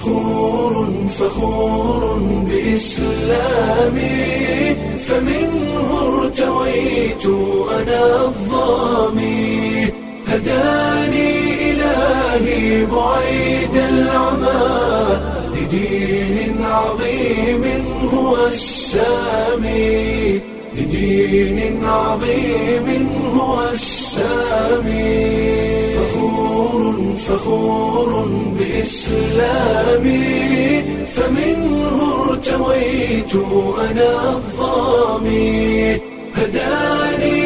فخور فخور بإسلامي فمنه ارتويت أنا الظامي هداني إلهي بعيد العمى لدين عظيم هو السامي لدين عظيم هو السامي فخور فخور بإسلامي فمنه ارتويت أنا الظامي هداني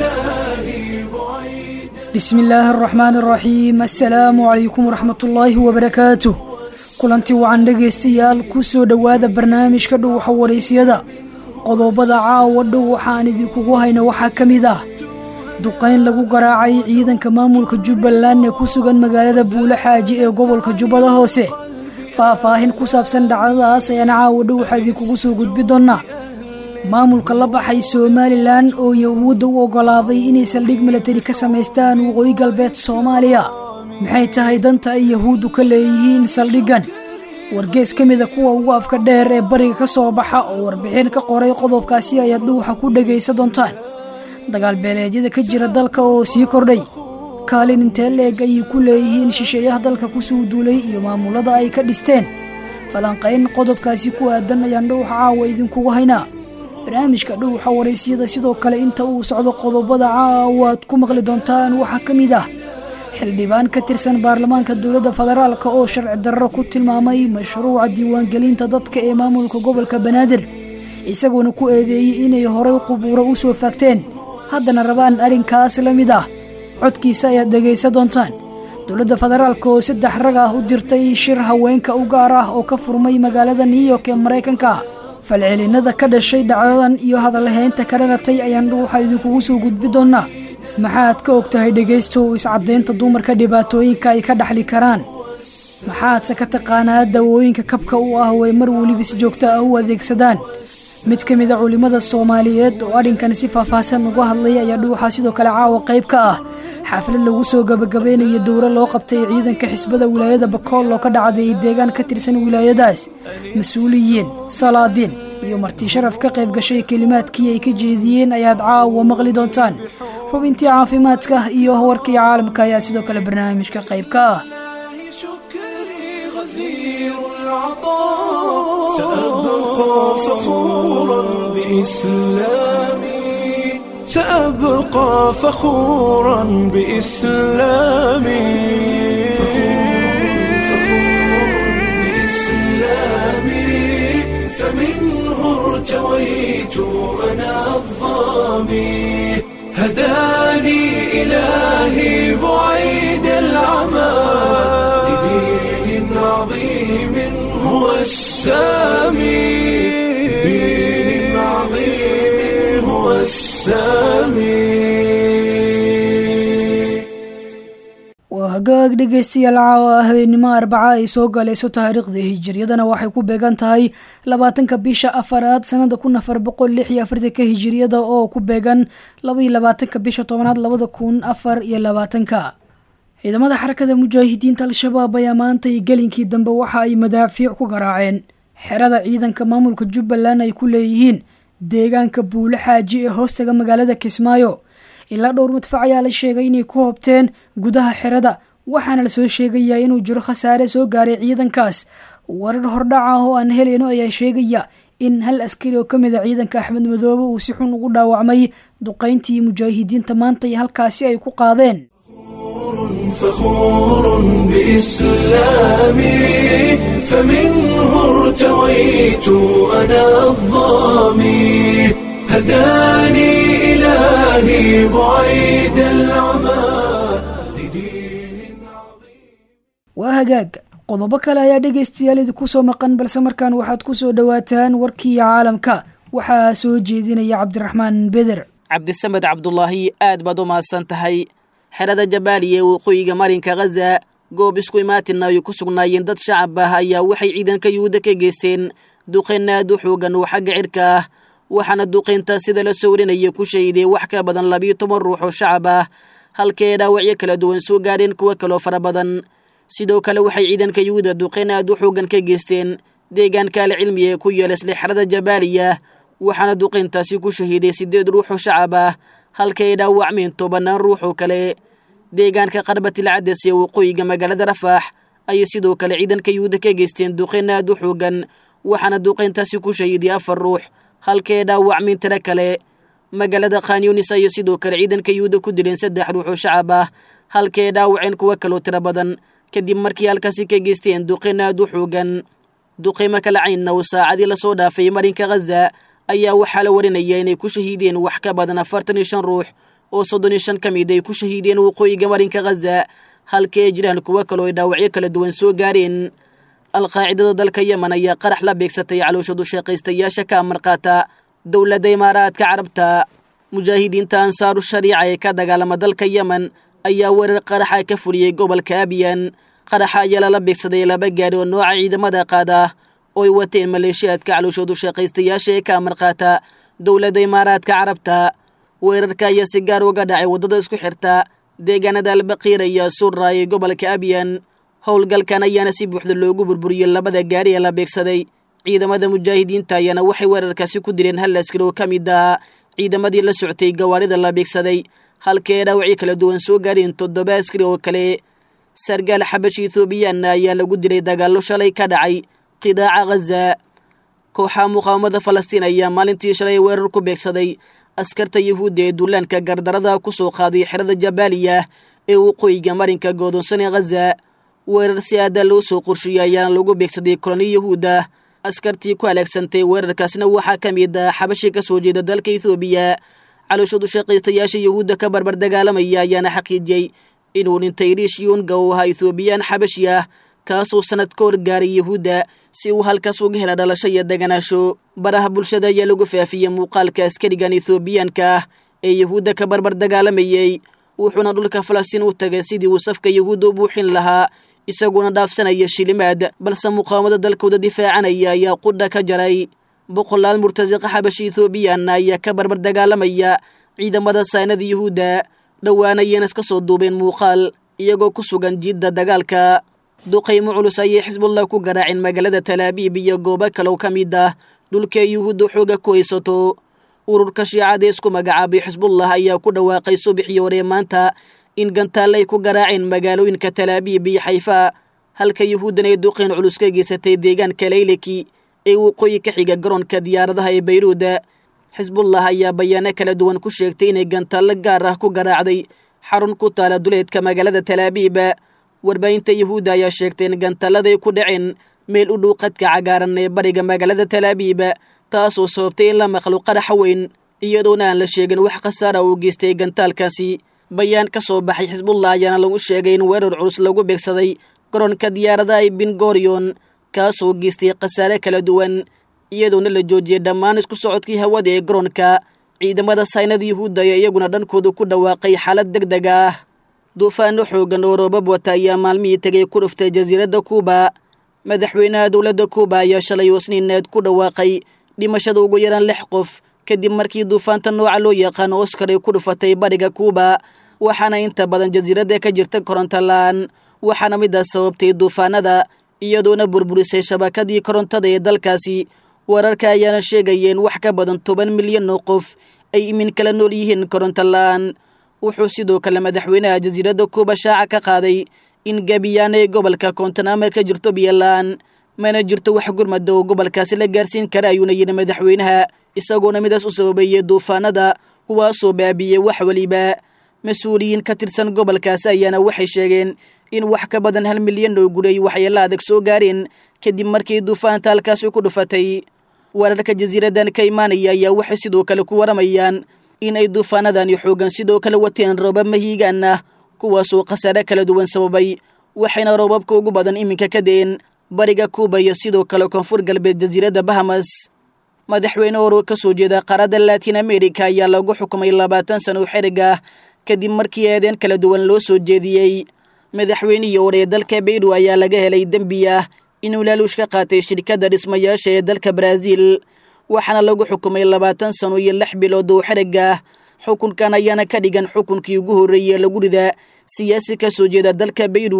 إلهي بعيد bismi illaahi araxmaani araxiim assalaamu calaykum waraxmatullaahi wabarakaatuh kulanti wacan dhegaystayaal ku soo dhowaada barnaamijka dhowaxa waraysyada qodobada caawa dhow waxaan idinkugu hayna waxaa ka mid ah duqayn lagu garaacay ciidanka maamulka jubbaland ee ku sugan magaalada buule xaaji ee gobolka jubbada hoose faahfaahin ku saabsan dhacdadaas ayaan caawa dhow waxaa idinkugu soo gudbi doonnaa maamulka la baxay somalilan oo yahuudda u oggolaaday inay saldhig milatari ka samaystaan waqooyi galbeed soomaaliya maxay tahay danta ay yahuuddu ka leeyihiin saldhiggan wargees ka mida kuwa ugu afka dheer ee bariga ka soo baxa oo warbixin ka qoray qodobkaasi ayaad dhuwaxa ku dhegaysa doontaan dagaal beeleedyada ka jira dalka oo sii kordhay kaalin intee leeg ayay ku leeyihiin shisheeyaha dalka kusoo duulay iyo maamulada ay ka dhisteen falanqayn qodobkaasi ku aadan ayaan dhowxa caawa idinkugu haynaa barnaamijka dhowxa waraysyada sidoo kale inta uu socdo qodobada caawa aad ku maqli doontaan waxaa ka mid ah xildhibaan ka tirsan baarlamaanka dowladda federaalka oo sharci darro ku tilmaamay mashruuca diiwaangelinta dadka ee maamulka gobolka banaadir isagoona ku eedeeyey inay horay qubuuro u soo faagteen haddana rabaan arrinkaas la mid ah codkiisa ayaad dhegaysa doontaan dowladda federaalka oo saddex rag ah u dirtay shir haweenka u gaar ah oo ka furmay magaalada new york ee maraykanka falcelinada ka dhashay dhacdadan iyo hadallahaynta ka dhalatay ayaan dhuuxa idinkugu soo gudbi doonnaa maxaad ka og tahay dhegaystow iscadaynta dumarka dhibaatooyinka ay ka dhaxli karaan maxaadse ka taqaanaa dawooyinka kabka u ah way mar weliba si joogto ah u adeegsadaan mid ka mid a culimmada soomaaliyeed oo arrinkan si faahfaahsan uga hadlaya ayaa dhuuxa sidoo kale caawa qayb ka ah xaaflad lagu soo gabagabaynayo dowro loo qabtay ciidanka xisbada wilaayada bakool oo ka dhacday deegaan ka tirsan wilaayadaas mas-uuliyiin salaadiin iyo marti sharaf ka qayb gashay kelimaadkii ay ka jeediyeen ayaad caawa maqli doontaan xubintii caafimaadka iyo warkii caalamka ayaa sidoo kale barnaamijka qayb ka ah شكري غزير العطاء سأبقى فخورا بإسلامي سأبقى فخورا بإسلامي بإسلامي فمنه ارتويت أنا الظامي هداني إلهي بعيد العمى لدين عظيم هو السامي لدين عظيم هو السامي waa hagaag dhegaystayaal caawa habeenimo arbaca ay soo galayso taariikhda hijiriyadana waxay ku beegan tahay labaatanka bisha afaraad sanada kun afar boqol lix iyo afartanka hijiriyada oo ku beegan labaiyo labaatanka bisha tobanaad labada kun afar iyo labaatanka ciidamada xarakada mujaahidiinta al-shabaab ayaa maantay gelinkii dambe waxa ay madaafiic ku garaaceen xerada ciidanka maamulka jubbaland ay ku leeyihiin deegaanka buule xaaji ee hoostaga magaalada kismaayo ilaa dhowr madfac ayaa la sheegay inay ku hobteen gudaha xerada waxaana lasoo sheegayaa inuu jiro khasaare soo gaaray ciidankaas warar hordhac ah oo aan helayno ayaa sheegaya in hal askari oo ka mid a ciidanka axmed madoobe uu si xun ugu dhaawacmay duqayntii mujaahidiinta maanta iyo halkaasi ay ku qaadeen فخور بإسلامي فمنه ارتويت أنا الظامي هداني إلهي بعيد العمى لدين عظيم waa hagaag qodobo kale ayaa dhegaystayaal idinku soo maqan balse markaan waxaad ku soo dhowaataan warkii caalamka waxaa soo jeedinaya cabdiraxmaan beder cabdisamed cabdulaahi aad baad u mahadsan tahay xerada jabaaliya ee waqooyiga marinka khaza goob isku imaatina ay ku sugnaayeen dad shacab ah ayaa waxay ciidanka yuhuudda ka geysteen duqayn aad u xoogan oo xagga cirka ah waxaana duqayntaas sida la soo warinaya ku shahiday wax ka badan labiyo toban ruux oo shacab ah halkee dhaawacyo kala duwan soo gaadheen kuwo kaloo fara badan sidoo kale waxay ciidanka yuhuudda duqeyn aad u xoogan ka geysteen deegaanka alcilmi ee ku yeela slixrada jabaaliya waxaana duqeyntaasi ku shahiiday siddeed ruux oo shacab ah halka ay dhaawacmeen tobannaan ruux oo kale deegaanka qarbatilcades ee waqooyiga magaalada rafaax ayay sidoo kale ciidanka yuhuudda ka geysteen duqeyn aad u xoogan waxaana duqeyntaasi ku shahiiday afar ruux halka ay dhaawacmeen tiro kale magaalada khanyunis ayay sidoo kale ciidanka yuhuudda ku dileen saddex ruux oo shacab ah halka ay dhaawaceen kuwo kaloo tiro badan kadib markii halkaasi ka geysteen duqeyn aad u xoogan duqeymo kala caynna oo saacadii lasoo dhaafay marinka khaza ayaa waxaa la warinaya inay ku shahiideen wax ka badan afartan iyo shan ruux oo soddon iyo shan ka mid ay ku shahiideen waqooyiga marinka khaza halka ay jiraan kuwo kaloo ay dhaawacyo kala duwan soo gaareen alqaacidada dalka yemen ayaa qarax la beegsatay calooshadu sheekaystayaasha ka amar qaata dowladda imaaraadka carabta mujaahidiinta ansaaru shariica ee ka dagaalama dalka yemen ayaa weerar qaraxa ka fuliyey gobolka abiyan qaraxa ayaa lala beegsaday laba gaari oo nooca ciidamada qaada oo ay wateen maleeshiyaadka calooshoodu shaqaystayaasha ee ka amar qaata dowladda imaaraadka carabta weerarka ayaa si gaar uga dhacay waddada isku xirta deegaanada albaqiira iyo surra ee gobolka abiyan howlgalkan ayaana si buuxda loogu burburiyey labada gaari ee la beegsaday ciidamada mujaahidiinta ayaana waxay weerarkaasi ku dileen hal askari oo ka mid ahaa ciidamadii la soctay gawaarida la beegsaday halka ee dhaawacyo kala duwan soo gaareen toddoba askari oo kale sargaal xabashi ethoobiyaanna ayaa lagu dilay dagaallo shalay ka dhacay qidaaca khaza kooxaha muqaawamada falastiin ayaa maalintii shalay weerar ku beegsaday askarta yuhuudda ee duulaanka gardarada ku soo qaaday xerada jabaaliya ee waqooyiga marinka godoonsan ee khaza weerar si aada loo soo qorsheeyey ayaana lagu beegsaday koloni yuhuudda askartii ku halaagsantay weerarkaasna waxaa ka mid ah xabashi ka soo jeeda dalka ethoobiya calooshadu shaqaystayaasha yuhuudda ka barbar dagaalamaya ayaana xaqiijiyey inuu dhintay riish yuunga uu ahaa ethoobiyan xabashi ah kaasuu sannad ka horgaaray yuhuudda si uu halkaas uga hela dhalasho iyo deganaasho baraha bulshada ayaa lagu faafiyey muuqaalka askarigan ethoobiyaanka ah ee yuhuudda ka barbar dagaalamayey wuxuuna dhulka falastiin u tagay sidii uu safka yuhuudda u buuxin lahaa isaguna dhaafsanaya shilimaad balse muqaawamada dalkooda difaacanaya ayaa qudha ka jaray boqolaal murtasiqa xabashi ethoobiyaanna ayaa ka barbar dagaalamaya ciidamada saynada yuhuudda dhowaana ayayna iska soo duubeen muuqaal iyagoo ku sugan jiidda dagaalka duqaymo culus ayay xisbullah ku garaaceen magaalada talaabiib iyo goobo kalow ka mid ah dhulka yuhuudda xooga ku haysato ururka shiicada isku magacaabay xisbullah ayaa ku dhawaaqay subaxii hore maanta in gantaallay ku garaaceen magaalooyinka talaabiib iyo xayfa halka yuhuuddan ay duqayn culus ka geysatay deegaanka laylaki ee waqooyi ka xiga garoonka diyaaradaha ee bayruuda xisbullah ayaa bayaano kala duwan ku sheegtay inay gantaallo gaar ah ku garaacday xarun ku taala duleedka magaalada talaabiib warbaahinta yuhuudda ayaa sheegtay in gantalladay ku dhaceen meel u dhow qadka cagaaran ee bariga magaalada talaabiib taasoo sababtay in la maqlo qaraxa weyn iyadoona aan la sheegin wax khasaara uu geystay gantaalkaasi bayaan ka soo baxay xisbullah ayaana lagu sheegay in weerar culus lagu beegsaday garoonka diyaaradaha ee bingorion kaasoo geystay khasaare kala duwan iyadoona la joojiyey dhammaan isku socodkii hawada ee garoonka ciidamada saynada yuhuudda ayaa iyaguna dhankooda ku dhawaaqay xaalad deg deg ah duufaano xoogan oo roobab wata ayaa maalmihii tegay ku dhuftay jasiiradda kuuba madaxweynaha dowladda kuuba ayaa shalay oo sniineed ku dhawaaqay dhimashada ugu yaraan lix qof kadib markii duufaanta nooca loo yaqaano oskar ay ku dhufatay bariga kuuba waxaana inta badan jasiiradda ka jirta koronto la-aan waxaana midaas sababtay duufaanada iyadoona burburisay shabakadii korontada ee dalkaasi wararka ayaana sheegayeen wax ka badan toban milyan oo qof ay imin kala nool yihiin koronto la-aan wuxuu sidoo kale madaxweynaha jasiiradda kuuba shaaca ka qaaday in gabiyaana ee gobolka koontanama ka jirto biyola-aan mana jirto wax gurmada oo gobolkaasi la gaarsiin kara ayuuna yidhi madaxweynaha isagoona midaas u sababeeyey duufaanada kuwaasoo baabiyey wax weliba mas-uuliyiin ka tirsan gobolkaasi ayaana waxay sheegeen in wax ka badan hal milyan oo guri ay waxyeelo adag soo gaareen kadib markii duufaanta halkaasi ku dhufatay wararka jasiiradan ka imaanaya ayaa waxay sidoo kale ku waramayaan in ay duufaanadani xoogan sidoo kale wateen roobab mahiigaan ah kuwaasoo khasaare kala duwan sababay waxayna roobabka ugu badan iminka ka deen bariga kuuba iyo sidoo kale koonfur galbeed jasiiradda bahamas madaxweyne oro ka soo jeeda qaaradda laatin america ayaa lagu xukumay labaatan sano xerig ah kadib markii eedeen kala duwan loo soo jeediyey madaxweynihii hore ee dalka beyru ayaa laga helay dembi ah inuu laaluush ka qaatay shirkadda dhismayaasha ee dalka baraaziil waxaana lagu xukumay labaatan sano iyo lix bilood oo xerig ah xukunkan ayaana ka dhigan xukunkii ugu horreeyey lagu rida siyaasi ka soo jeeda dalka beyru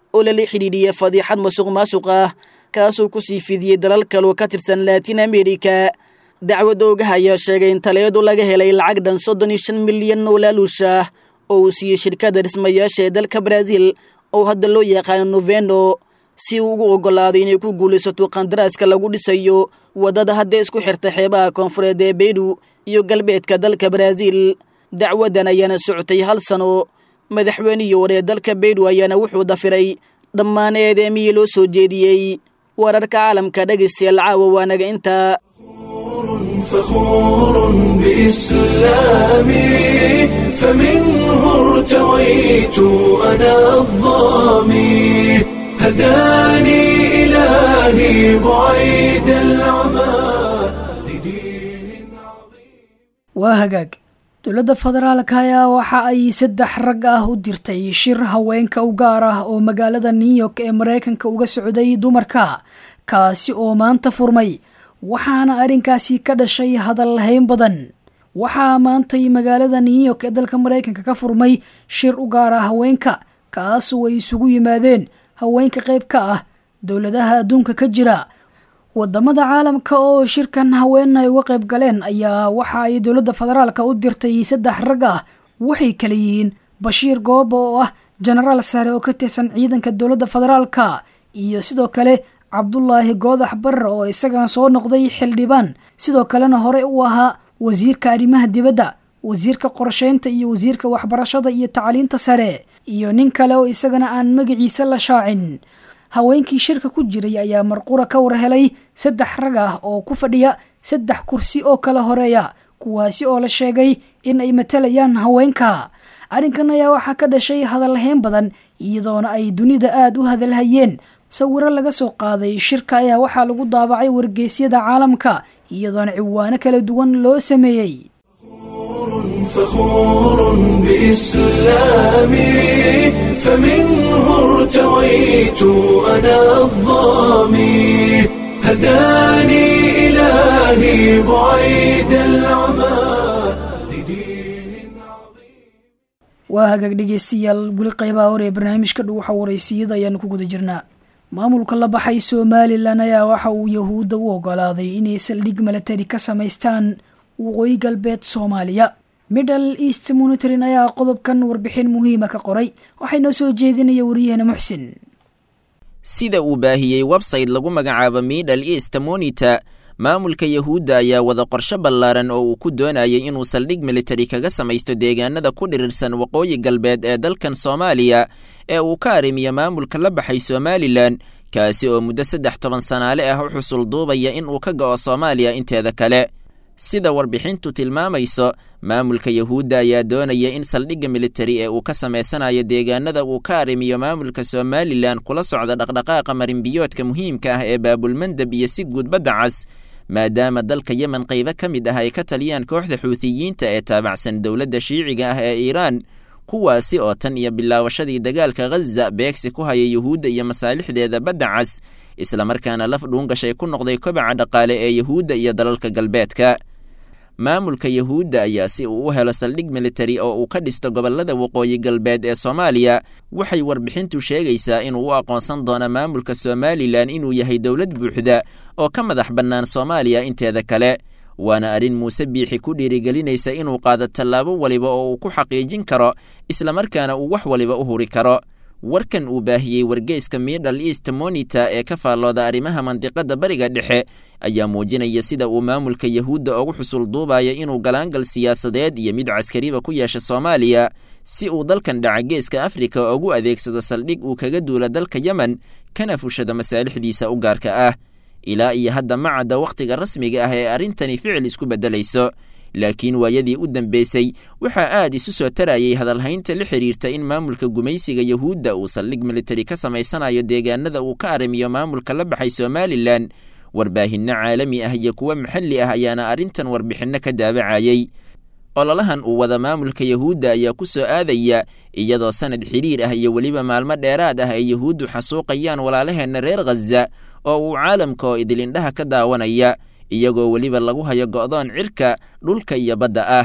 oo lala xidhiidhiyay fadiixad masuq maasuq ah kaasuu ku sii fidiyey dalal kaloo ka tirsan laatin amerika dacwadda ogaha ayaa sheegay in taleedu laga helay lacag dhan soddon iyo shan milyan oo laaluush ah oo uu siiyey shirkadda dhismayaasha ee dalka baraaziil oo hadda loo yaqaano noveno si uu ugu oggolaaday inay ku guulaysato qandaraaska lagu dhisayo waddada hadda isku xirta xeebaha koonfureed ee beydhu iyo galbeedka dalka baraaziil dacwaddan ayaana socotay hal sano madaxweynihii hore ee dalka beydhu ayaana wuxuu dafiray dhammaan eedeemihii loo soo jeediyey wararka caalamka dhegaystayaal caawa waanaga intaa فخور بإسلامي فمنه ارتويت أنا الظامي هداني إلهي بعيد العمى لدين عظيم waa hagaag dowladda federaalka ayaa waxa ay saddex rag ah u dirtay shir haweenka u gaar ah oo magaalada new york ee maraykanka uga socday dumarka kaasi oo maanta furmay waxaana arrinkaasi ka dhashay hadal hayn badan waxaa maantay magaalada new york ee dalka maraykanka ka furmay shir u gaar ah haweenka kaasoo ay isugu yimaadeen haweenka qayb ka ah dowladaha adduunka ka jira wadamada caalamka oo shirkan haween ay uga qayb galeen ayaa waxa ay dowladda federaalka u dirtay saddex rag ah waxay kala yihiin bashiir gooba oo ah jenaraal sare oo ka tirsan ciidanka dowladda federaalka iyo sidoo kale cabdulaahi goodax barre oo isagan soo noqday xildhibaan sidoo kalena hore u ahaa wasiirka arrimaha dibadda wasiirka qorsheynta iyo wasiirka waxbarashada iyo tacliinta sare iyo nin kale oo isagana aan magaciisa la shaacin haweenkii shirka ku jiray ayaa marqura ka war helay saddex rag ah oo ku fadhiya saddex kursi oo kala horeeya kuwaasi oo la sheegay in ay matalayaan haweenka arrinkan ayaa waxaa ka dhashay hadalhayn badan iyadoona ay dunida aada u hadalhayeen sawiro laga soo qaaday shirka ayaa waxaa lagu daabacay wargeysyada caalamka iyadoona ciwaano kala duwan loo sameeyey فخور بإسلامي فمنه ارتويت أنا الظامي هداني إلهي بعيد العمى لدين عظيم waa hagaag dhegeystayaal weli qaybaha hore ee barnaamijka dhuuxa waraysiyada ayaanu ku guda jirnaa maamulka la baxay somalilan ayaa waxa uu yahuudda u ogolaaday inay saldhig milatari ka samaystaan waqooyi galbeed soomaaliya middle east monitorin ayaa qodobkan warbixin muhiima ka qoray waxay noo soo jeedinaya wariyahena muxsin sida uu baahiyey website lagu magacaabo middle east monitor maamulka yahuudda ayaa wada qorsho ballaaran oo uu ku doonayay inuu saldhig militari kaga samaysto deegaanada ku dhirirsan waqooyi galbeed ee dalkan soomaaliya ee uu ka arrimiyo maamulka la baxay somalilan kaasi oo muddo saddex toban sanaale ah u xusul duubaya in uu ka go'o soomaaliya inteeda kale sida warbixintu tilmaamayso maamulka yahuudda ayaa doonaya in saldhigga militari ee uu ka samaysanayo deegaanada uu ka arrimiyo maamulka somalilan kula socda dhaqdhaqaaqa marinbiyoodka muhiimka ah ee baabulmandab iyo si guud badda cas maadaama dalka yemen qaybo ka mid ah ay ka taliyaan kooxda xuutiyiinta ee taabacsan dowladda shiiciga ah ee iiraan kuwaasi oo tan iyo bilaawashadii dagaalka ghaza beegsi ku haya yuhuudda iyo masaalixdeeda badda cas islamarkaana laf dhuungashay ku noqday kobaca dhaqaale ee yuhuudda iyo dalalka galbeedka maamulka yahuudda ayaa si uu u helo saldhig militari oo uu ka dhisto gobollada waqooyi galbeed ee soomaaliya waxay warbixintu sheegaysaa inuu u aqoonsan doono maamulka somalilan inuu yahay dowlad buuxda oo ka madax bannaan soomaaliya inteeda kale waana arrin muuse biixi ku dhiirigelinaysa inuu qaado tallaabo waliba oo uu ku xaqiijin karo islamarkaana uu wax waliba u huri karo warkan uu baahiyey wargeyska middle east monitor ee ka faallooda arrimaha mandiqadda bariga dhexe ayaa muujinaya sida uu maamulka yahuudda ugu xusul duubaya inuu galaangal siyaasadeed iyo mid caskariba ku yeesha soomaaliya si uu dalkan dhaca geeska afrika ugu adeegsado saldhig uu kaga duula dalka yemen kana fushado masaalixdiisa u gaarka ah ilaa iyo hadda ma cadda wakhtiga rasmiga ah ee arrintani ficil isku beddelayso laakiin waayadii u dambeysay waxaa aad isu soo tarayay hadalhaynta la xidhiirta in maamulka gumaysiga yahuudda uu saldhig militari ka samaysanayo deegaanada uu ka arrimiyo maamulka la baxay somalilan warbaahinno caalami ah iyo kuwo maxalli ah ayaana arrintan warbixinno ka daabacayey ololahan uu wada maamulka yahuudda ayaa ku soo aadaya iyadoo sanad xidhiir ah iyo weliba maalmo dheeraad ah ay yahuuddu xasuuqayaan walaalaheenna reer khaza oo uu caalamka oo idilindhaha ka daawanaya iyagoo weliba lagu hayo go'doon cirka dhulka iyo badda ah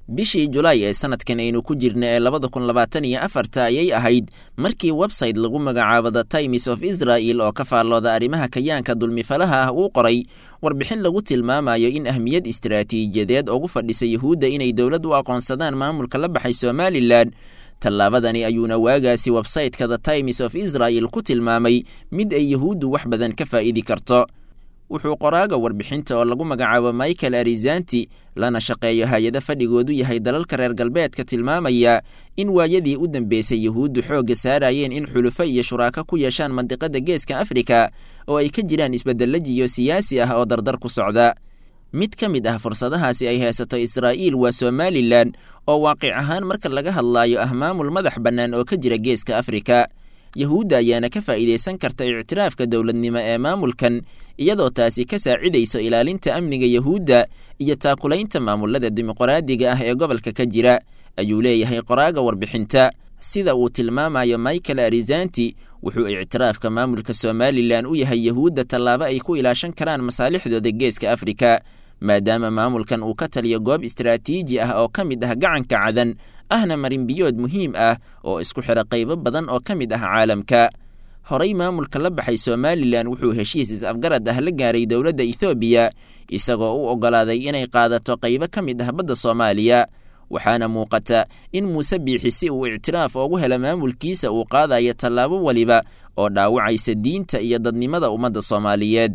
bishii julaay ee sanadkan aynu ku jirna ee labada kun labaatan iyo afarta ayay ahayd markii website lagu magacaabo the times of israel oo ka faallooda arrimaha kayaanka dulmifalaha ah uu qoray warbixin lagu tilmaamayo in ahmiyad istaraatiijiyadeed ugu fadhisa yuhuudda inay dowlad u aqoonsadaan maamulka la baxay somalilan tallaabadani ayuuna waagaasi websayteka the times of israel ku tilmaamay mid ay yuhuuddu wax badan ka faa'idi karto wuxuu qoraaga warbixinta oo lagu magacaabo michael arizanti lana shaqeeyo hay-ado fadhigoodu yahay dalalka reer galbeedka tilmaamaya in waayadii u dambeysay yuhuuddu xoogga saarayeen in xulufo iyo shuraako ku yeeshaan mandiqada geeska afrika oo ay ka jiraan isbeddello jiyo siyaasi ah oo dardar ku socda mid ka mid ah fursadahaasi ay haysato israa'iil waa somalilan oo waaqic ahaan marka laga hadlaayo ah maamul madax bannaan oo ka jira geeska afrika yuhuudda ayaana ka faa'iidaysan karta ictiraafka dowladnimo ee maamulkan iyadoo taasi ka saacidayso ilaalinta amniga yuhuudda iyo taakulaynta maamulada dimuqraadiga ah ee gobolka ka jira ayuu leeyahay qoraaga warbixinta sida uu tilmaamayo michael arizanti wuxuu ictiraafka maamulka somalilan u yahay yuhuudda tallaabo ay ku ilaashan karaan masaalixdooda geeska afrika maadaama maamulkan uu ka taliyo goob istaraatiiji ah oo ka mid ah gacanka cadan ahna marinbiyood muhiim ah oo isku xidha qaybo badan oo ka mid ah caalamka horey maamulka la baxay somalilan wuxuu heshiis is-afgarad ah la gaaray dowladda ethoobiya isagoo u oggolaaday inay qaadato qaybo ka mid ah badda soomaaliya waxaana muuqata in muuse biixi si uu ictiraaf oogu hela maamulkiisa uu qaadayo tallaabo weliba oo dhaawacaysa diinta iyo dadnimada ummadda soomaaliyeed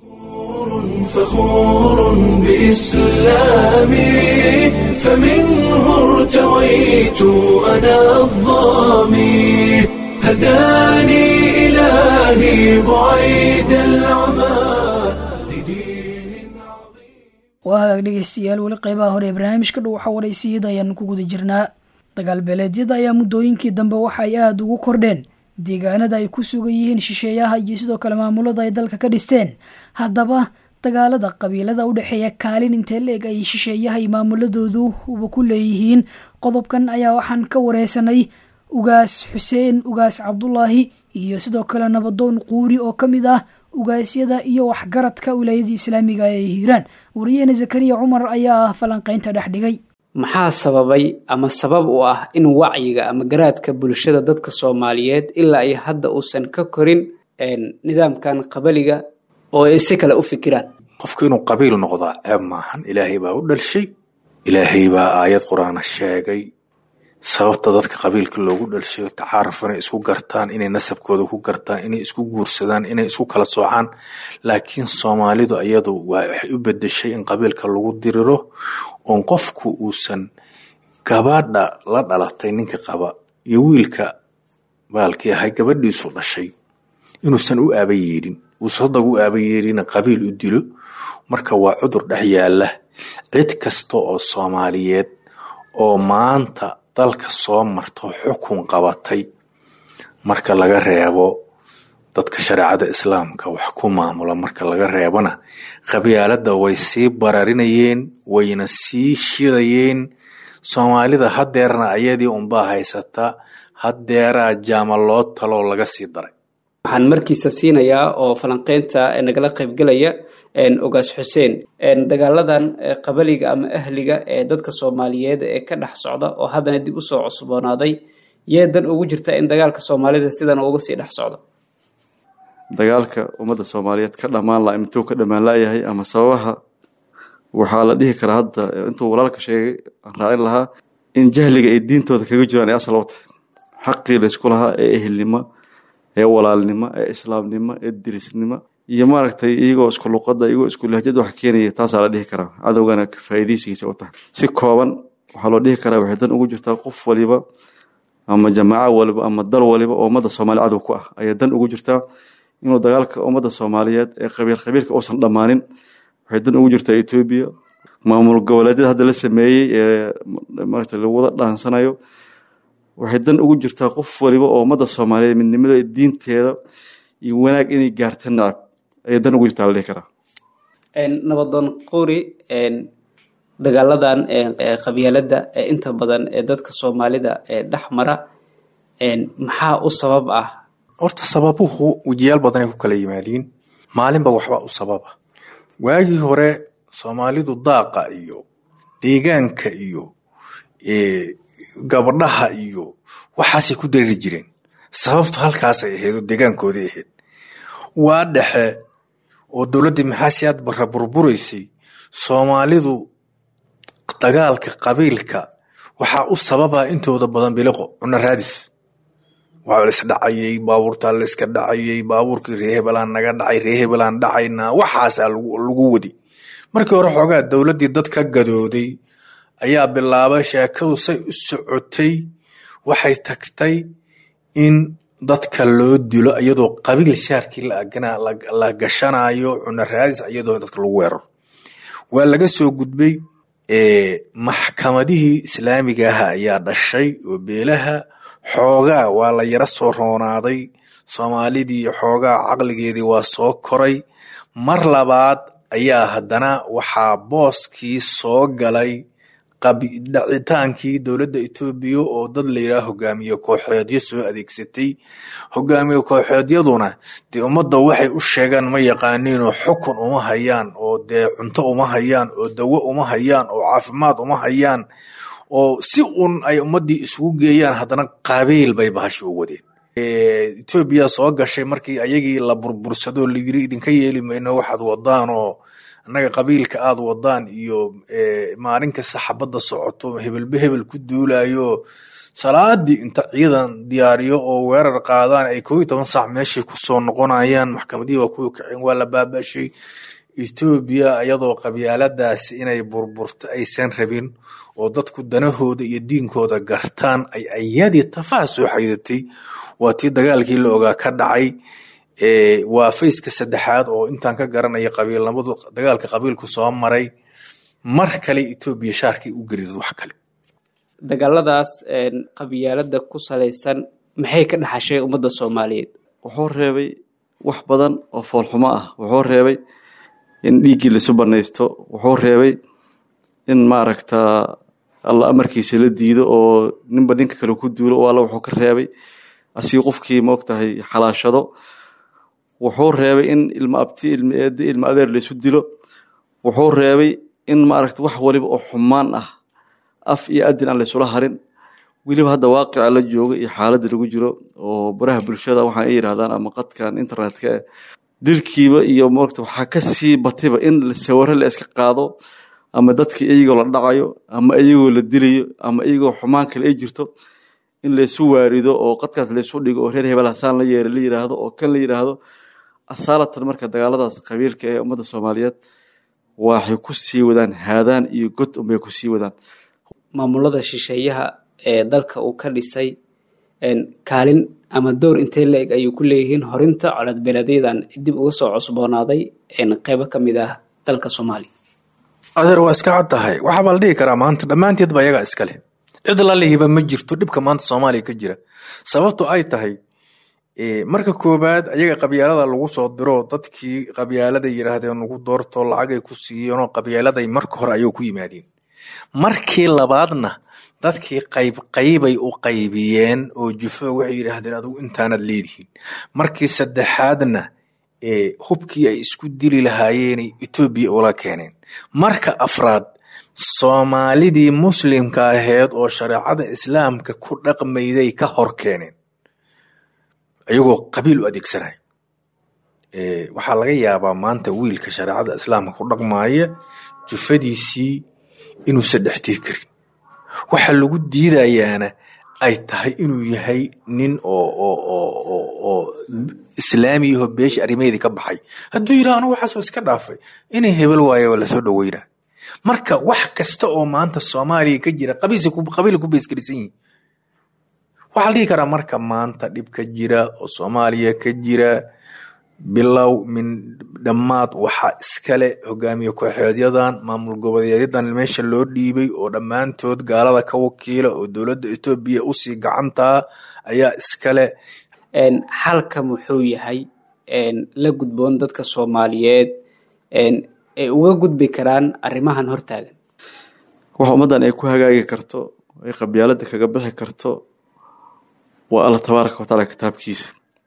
فخور بإسلامي فمنه ارتويت أنا الظامي هداني إلهي بعيد العمى لدين عظيم waa dhegeystayaal weli qeybaha hore ee barnaamijka dhow waxa waraysiyada ayaanu ku guda jirnaa dagaal beeleedyada ayaa muddooyinkii dambe waxa ay aada ugu kordheen deegaanada ay ku sugan yihiin shisheeyaha iyo sidoo kale maamulada ay dalka ka dhisteen haddaba dagaalada qabiilada u dhexeeya kaalin intee la-eg ay shisheeyaha iyo maamuladoodu uba ku leeyihiin qodobkan ayaa waxaan ka wareysanay ugaas xuseen ugaas cabdulaahi iyo sidoo kale nabadoon quuri oo ka mid ah ugaasyada iyo waxgaradka wilaayadii islaamiga ee hiiraan wariyaheena zakariya cumar ayaa ah falanqeynta dhex dhigay maxaa sababay ama sabab u ah in wacyiga ama garaadka bulshada dadka soomaaliyeed ilaa ay hadda uusan ka korin nidaamkan qabaliga oo ay si kale u fikiraan qofku inuu qabiil noqdaa ceeb maahan ilaahay baa u dhalshay ilaahay baa aayad qur-aana sheegay sababta dadka qabiilka loogu dhalshayo tacaaruf inay isku gartaan inay nasabkooda ku gartaan inay isku guursadaan inay isku kala soocaan laakiin soomaalidu iyadu waxay u bedeshay in qabiilka lagu diriro oon qofku uusan gabadha la dhalatay ninka qaba iyo wiilka baalkii ahay gabadhiisu dhashay inuusan u aaba yeedhin uusan hadag u aaba yeedhina qabiil u dilo marka waa cudur dhex yaala cid kasta oo soomaaliyeed oo maanta dalka soo marto xukun qabatay marka laga reebo dadka shareecada islaamka wax ku maamula marka laga reebona qabyaalada way sii bararinayeen wayna sii shidayeen soomaalida hadeerna ayadii unbaa haysata hadeeraa jaama loo taloo laga sii daray waxaan markiisa siinayaa oo falanqeynta nagala qaybgelaya ogaas xuseen dagaaladan qabaliga ama ahliga ee dadka soomaaliyeed ee ka dhex socda oo haddana dib usoo cusboonaaday yee dan ugu jirta in dagaalka soomaalida sidan uga sii dhex socdo dagaalka ummadda soomaaliyeed ka dhammaan laha intuu ka dhammaan layahay ama sababaha waxaa la dhihi karaa hadda intuu walaalka sheegay aan raacin lahaa in jahliga ay diintooda kaga jiraan ay asal u tahay xaqii laysku lahaa ee ehelnimo ee walaalnimo ee islaamnimo ee dirisnimo iyo maaragtay iyagoo isku luqada iyagoo isku lahjad wax keenaya taasaa la dhihi karaa cadowgana faa'iidaysigiisa u tahay si kooban waxaa loo dhihi karaa waxay dan ugu jirtaa qof waliba ama jamaaco waliba ama dal waliba oo ummadda soomaaliya cadow ku ah ayaa dan ugu jirtaa inuu dagaalka ummadda soomaaliyeed ee qabiil qabiilka uusan dhammaanin waxay dan ugu jirtaa etoobiya maamul goboleedyada hadda la sameeyey ee maarata lagu wada dhaansanayo waxay dan ugu jirtaa qof waliba oo ummadda soomaaliyeed midnimada diinteeda iyo wanaag inay gaarta nacab ayay dan ugu jirtaa la dhihi karaa nabadoon quri dagaaladan qabyaalada ee inta badan ee dadka soomaalida ee dhex mara maxaa u sabab ah horta sababuhu wejiyaal badanay ku kala yimaadiin maalinba waxbaa u sababa waagii hore soomaalidu daaqa iyo deegaanka iyo gabadhaha iyo waxaasay ku dareeri jireen sababtu halkaasay ahayd oo deegaankoodii ahayd waa dhexe oo dowladdii maxaasiyaad barra burburaysay soomaalidu dagaalka qabiilka waxaa u sababa intooda badan biliqo cunno raadis waa la isdhacayay baabuurtaa la iska dhacayay baabuurkii ree hebelaan naga dhacay ree hebelaan dhacaynaa waxaasaa lagu wadi markii hore xoogaa dowladdii dad ka gadooday ayaa bilaabay sheekadu say u socotay waxay tagtay in dadka loo dilo iyadoo qabiil shaarkii la gashanayo cunno raadis iyadoo dadka lagu weeraro waa laga soo gudbay maxkamadihii islaamigaha ayaa dhashay oo beelaha xoogaa waa la yaro soo roonaaday soomaalidii xoogaa caqligeedii waa soo koray mar labaad ayaa haddana waxaa booskii soo galay dhacitaankii dowladda etoobiya oo dad layidhaha hogaamiye kooxeedyo soo adeegsatay hogaamiye kooxeedyaduna dee ummadda waxay u sheegaan ma yaqaaniinoo xukun uma hayaan oo dee cunto uma hayaan oo dawo uma hayaan oo caafimaad uma hayaan oo si un ay ummaddii isugu geeyaan haddana qabiil bay bahashi u wadeen etoobiya soo gashay markii ayagii la burbursado layiri idinka yeeli mayno waxaad wadaan oo annaga qabiilka aad wadaan iyo maalin kasta xabadda socoto hebelbe hebel ku duulayo salaadii inta ciidan diyaariyo oo weerar qaadaan ay koo iyo toban saac meeshay kusoo noqonayaan maxkamadihii waa kuwa kaceen waa la baabashay etoobiya iyadoo qabyaaladaasi inay burburto aysan rabin oo dadku danahooda iyo diinkooda gartaan ay ayadii tafaha soo xaydatay waa tii dagaalkii la ogaa ka dhacay waa fayska saddexaad oo intaan ka garanaya qabiilnimadu dagaalka qabiilku soo maray mar kale etoobiya shaarkii u geridad wax kale dagaaladaas qabyaalada ku salaysan maxay ka dhaxashay ummadda soomaaliyeed wuxuu reebay wax badan oo foolxumo ah wuxuu reebay in dhiiggii laisu banaysto wuxuu reebay in maaragta alla amarkiisa la diido oo ninba ninka kale ku duulo oo alla wuxuu ka reebay asii qofkii maogtahay xalaashado wuxuu reebay in ilma abti ilma eedi ilma adeer laysu dilo wuxuu reebay in maaragta wax waliba oo xumaan ah af iyo adin aan laysula harin weliba hadda waaqica la jooga iyo xaaladda lagu jiro oo baraha bulshada waxaan ay yidhahdaan ama qadkan internetka eh dilkiiba iyo maogta waxaa ka sii batiba in sawiro la iska qaado ama dadkii iyagoo la dhacayo ama iyagoo la dilayo ama iyagoo xumaan kale ay jirto in laysu waarido oo qadkaas laysu dhigo oo reer hebel hasaan la yeera la yidhaahdo oo kan la yidhaahdo asaalatan marka dagaaladaas qabiilka ee ummadda soomaaliyeed waxay ku sii wadaan haadaan iyo god unbay ku sii wadaan maamulada shisheeyaha ee dalka uu ka dhisay kaalin ama door intee la-eg ayuu ku leeyihiin horinta coladbeeleedyadan dib uga soo cusboonaaday qeybo ka mid ah dalka soomaaliya adeer waa iska cad tahay waxaabaa la dhihi karaa maanta dhammaanteed ba ayagaa iska leh cid lalihiba ma jirto dhibka maanta soomaaliya ka jira sababto ay tahay marka koowaad ayaga qabyaalada lagu soo diro dadkii qabyaaladay yidhaahdeen lagu doorto lacagay ku siiyeenoo qabyaaladay marka hore ayuu ku yimaadeen markii labaadna dadkii qayb qaybay u qaybiyeen oo jufo waxay yidhaahdeen adigu intaanad leedihiin markii saddexaadna hubkii ay isku dili lahaayeenay etoobiya ula keeneen marka afraad soomaalidii muslimka aheed oo shareecada islaamka ku dhaqmayday ka hor keeneen ayagoo qabiil u adeegsanaya waxaa laga yaabaa maanta wiilka shareecada islaamka ku dhaqmaaya jufadiisii inuusan dhextiri karin waxa lagu diidayaana ay tahay inuu yahay nin oo islaamiyaho beesha arrimaheedii ka baxay hadduu yidhaha anigu waxaasoo iska dhaafay inay hebel waayo waa lasoo dhaweynaa marka wax kasta oo maanta soomaaliya ka jira qabiila ku beesgelisan yihin waxaa la dhihi karaa marka maanta dhib ka jira oo soomaaliya ka jira bilow min dhammaad waxaa iskale hogaamiye kooxeedyadan maamul goboleedyadan meesha loo dhiibay oo dhammaantood gaalada ka wakiila oo dowladda etoobiya usii gacantaa ayaa iskale xalka muxuu yahay la gudboon dadka soomaaliyeed ay uga gudbi karaan arrimahan hortaagan waxa ummaddan ay ku hagaagi karto ay qabyaalada kaga bixi karto waa alla tabaaraka watacaala kitaabkiisa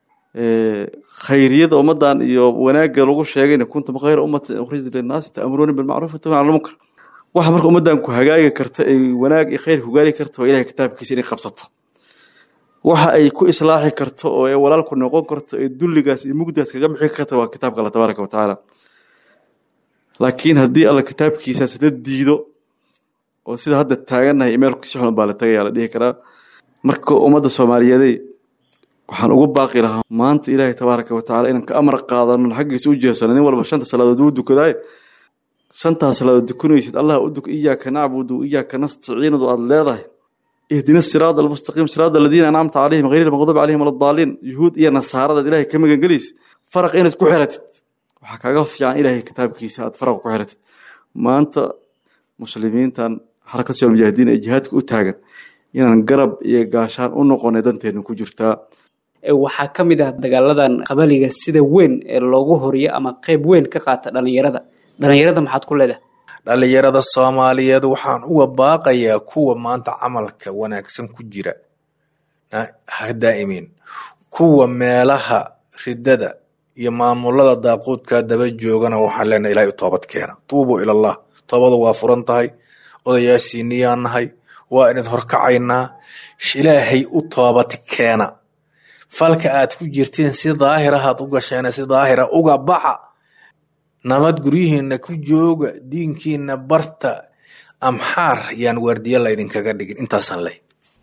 khayriyada ummaddan iyo wanaagga lagu sheegayna kuntum khayra ummatin ukhrijat linnaasi ta'muruuna bilmacruuf wa tanhawna cala lmunkar waxa marka ummaddan ku hagaagi karta ay wanaag iyo khayr ku gaari karta waa ilahay kitaabkiisa inay qabsato waxa ay ku islaaxi karto oo ay walaalku noqon karto ee dulligaas iyo mugdaas kaga bixi karta waa kitaabka alla tabaaraka wa tacaala laakiin haddii alla kitaabkiisaas la diido oo sida hadda taagannahay meel si xun baa la tagayaa la dhihi karaa marka ummadda soomaaliyeeday waxaan ugu baaqi lahaa maanta ilaahay tabaaraka wa tacala inaan ka amar qaadano xaggiisa u jeesano nin walba shanta salaadood wuu dukadaay shantaas salaadood dukanaysid allah u duk iyaaka nacbudu iyaaka nastaciinadu aada leedahay ihdina siraada almustaqiim siraada aladiina ancamta calayhim hayri lmaqduubi calayhim waladaaliin yuhuud iyo nasaaradaad ilaahay ka magangelaysa faraq inaad ku xiratid waxaa kaaga fiican ilaahay kitaabkiisa aad faraq ku xiratid maanta muslimiintan xarakad social mujaahidiin ee jihaadka u taagan inaan garab iyo gaashaan u noqonay danteena ku jirtaa waxaa ka mid ah dagaaladan qabaliga sida weyn ee loogu horiyo ama qeyb weyn ka qaata dhalinyarada dhalinyarada maxaad ku leedahay dhalinyarada soomaaliyeed waxaan uga baaqayaa kuwa maanta camalka wanaagsan ku jira ha daa'imin kuwa meelaha ridada iyo maamulada daaquudka daba joogana waxaan leenahay ilahay u toobad keena tuubuu ilallah toobadu waa furan tahay odayaashiiniyaan nahay waa inad horkacaynaa ilaahay u toobad keena falka aad ku jirteen si daahirahaad u gasheena si daahira uga baxa nabad guryihiinna ku jooga diinkiina barta amxaar yaan waardiye laydinkaga dhigin intaasaan leh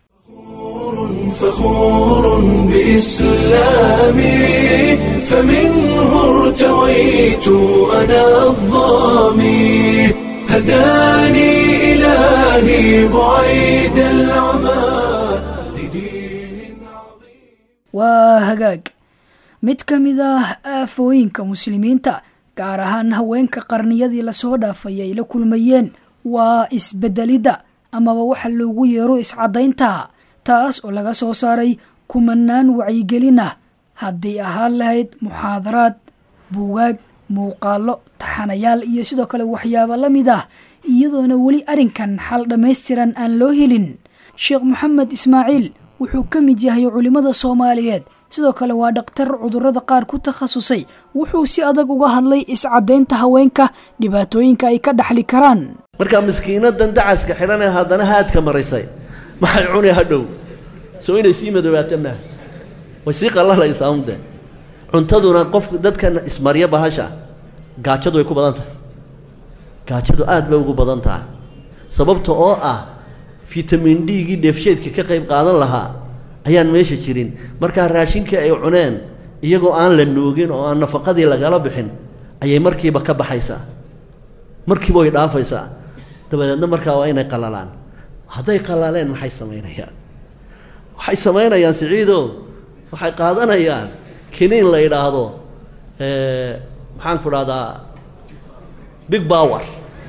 فخور بإسلامي فمنه ارتويت أنا الظامي هداني إلهي بعيد العمى لدين عظيم waa hagaag mid ka mid ah aafooyinka muslimiinta gaar ahaan haweenka qarniyadii lasoo dhaafay ay la kulmayeen waa isbedelidda amaba waxa loogu yeero iscadaynta taas oo laga soo saaray kumanaan wacyigelin ah hadday ahaan lahayd muxaadaraad buugaag muuqaalo taxanayaal iyo sidoo kale waxyaabo la mid ah iyadoona weli arrinkan xal dhammaystiran aan loo helin sheekh maxamed ismaaciil wuxuu ka mid yahay culimmada soomaaliyeed sidoo kale waa dhakhtar cudurrada qaar ku takhasusay wuxuu si adag uga hadlay iscadaynta haweenka dhibaatooyinka ay ka dhaxli karaan markaa miskiinadan dacaska xidhan ee haddana haadka marisay maxay cuni hadhow soo inay sii madoobaata maaha way sii qallalaysaa unde cuntaduna qofka dadkan ismarya bahasha gaajadu way ku badan tahay gaajadu aad bay ugu badan tahay sababta oo ah fitamin d-gii dheefsheedka ka qayb qaadan lahaa ayaan meesha jirin markaa raashinkii ay cuneen iyagoo aan la nuugin oo aan nafaqadii lagala bixin ayay markiiba ka baxaysaa markiiba way dhaafaysaa dabadeedna markaa waa inay qalalaan hadday qalaaleen maxay samaynayaan waxay samaynayaan siciido waxay qaadanayaan kiniin la yidhaahdo maxaan ku dhahdaa big power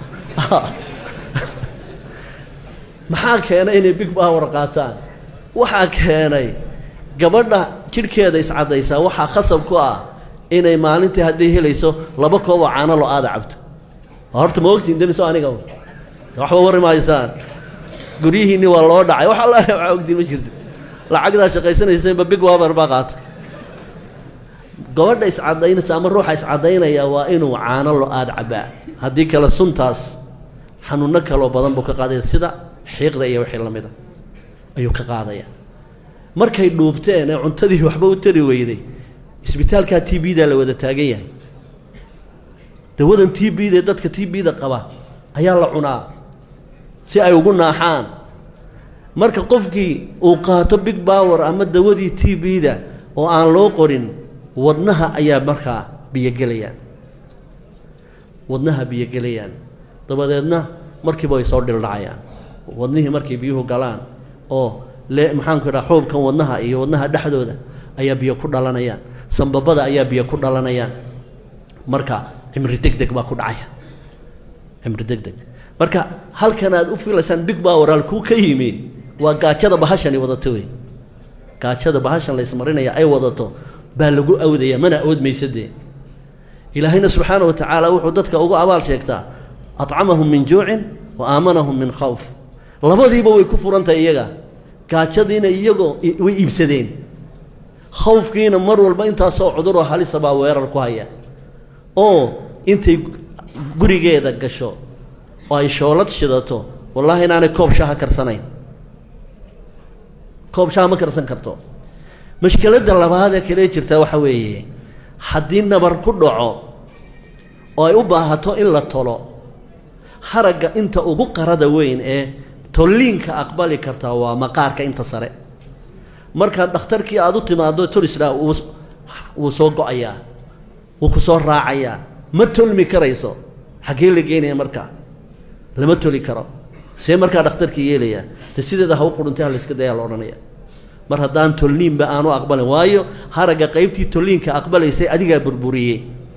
maxaa keenay inay big power qaataan waxaa keenay gabadha jidhkeeda iscaddaysaa waxaa khasab ku ah inay maalintii hadday helayso laba koob oo caano lo aada cabto horta ma ogtiin demiso aniga waxba warri mahaysaan guryihiinni waa loo dhacay wax alla waxaa ogtiin ma jirto lacagdaa shaqaysanaysanba big waber baa qaata gabadha iscadaynaysa ama ruuxa iscadaynaya waa inuu caano lo aada cabaa haddii kale suntaas xanuuno kaloo badan buu ka qaadaya sida xiiqda iyo wixii lamida ayuu ka qaadaya markay dhuubteen ee cuntadii waxba u tari weyday isbitaalkaa t b da la wada taagan yahay dawadan t b da dadka t b da qaba ayaa la cunaa si ay ugu naaxaan marka qofkii uu qaato big power ama dawadii t b da oo aan loo qorin wadnaha ayaa markaa biyogelayaan wadnaha biyogelayaan dabadeedna markiiba ay soo dhildhacayaan wadnihii markay biyuhu galaan oo le maxaanku idhaha xuubkan wadnaha iyo wadnaha dhexdooda ayaa biyo ku dhalanayaan sambabada ayaa biyo ku dhalanayaan marka cimri deg deg baa ku dhacaya cimri deg deg marka halkan aad u filaysaan big power halkuu ka yimi waa gaajada bahashani wadato wey gaajada bahashan la ismarinaya ay wadato baa lagu awdaya mana awoodmaysa dee ilaahayna subxaana wa tacaala wuxuu dadka ugu abaal sheegtaa acamahum min juucin wa aamanahum min khawf labadiiba way ku furantahay iyaga gaajadiina iyagoo way iibsadeen khawfkiina mar walba intaasoo cuduroo halisa baa weerar ku haya oo intay gurigeeda gasho oo ay shoolad shidato wallaahi inaanay koob shaha karsanayn koob shaha ma karsan karto mashkiladda labaad ee kale jirta waxa weeye haddii nabar ku dhaco oo ay u baahato in la tolo haragga inta ugu qarada weyn ee tolliinka aqbali kartaa waa maqaarka inta sare markaad dhakhtarkii aada u timaado tolisraa wuu wuu soo go-ayaa wuu ku soo raacayaa ma tolmi karayso xaggee la geynaya markaa lama toli karo see markaa dhakhtarkii yeelayaa de sideeda ha u quruntay ha layska dayaa la odhanaya mar haddaan tolniinba aanu aqbalin waayo haragga qaybtii tolliinka aqbalaysay adigaa burburiyey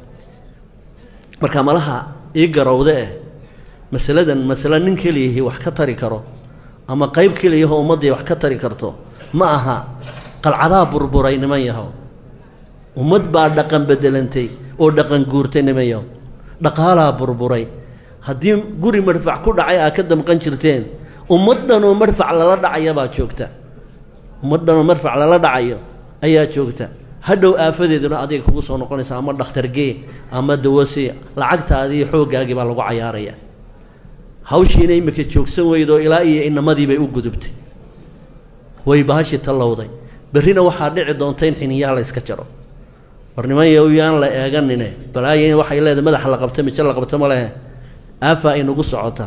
marka malaha ii garowde eh masaladan masale nin keliyahi wax ka tari karo ama qayb keliyahoo ummaddii wax ka tari karto ma aha qalcadaa burburay niman yahow ummad baa dhaqan bedelantay oo dhaqan guurtay niman yahow dhaqaalaa burburay haddii guri madfac ku dhacay aa ka damqan jirteen ummad dhanoo madfac lala dhacaya baa joogta ummad dhanoo madfac lala dhacayo ayaa joogta hadhow aafadeeduna adiga kugu soo noqonaysa ama dhakhtargee ama dawasi lacagtaadii xooggaagii baa lagu cayaaraya hawshiina imika joogsan weydoo ilaa iyo inamadii bay u gudubtay way bahashii tallowday berrina waxaa dhici doonta in xiniyaha la yska jaro war niman yaan la eeganine balaayo waxay leedahay madaxa la qabta mijo la qabta ma lehe aafaa inagu socota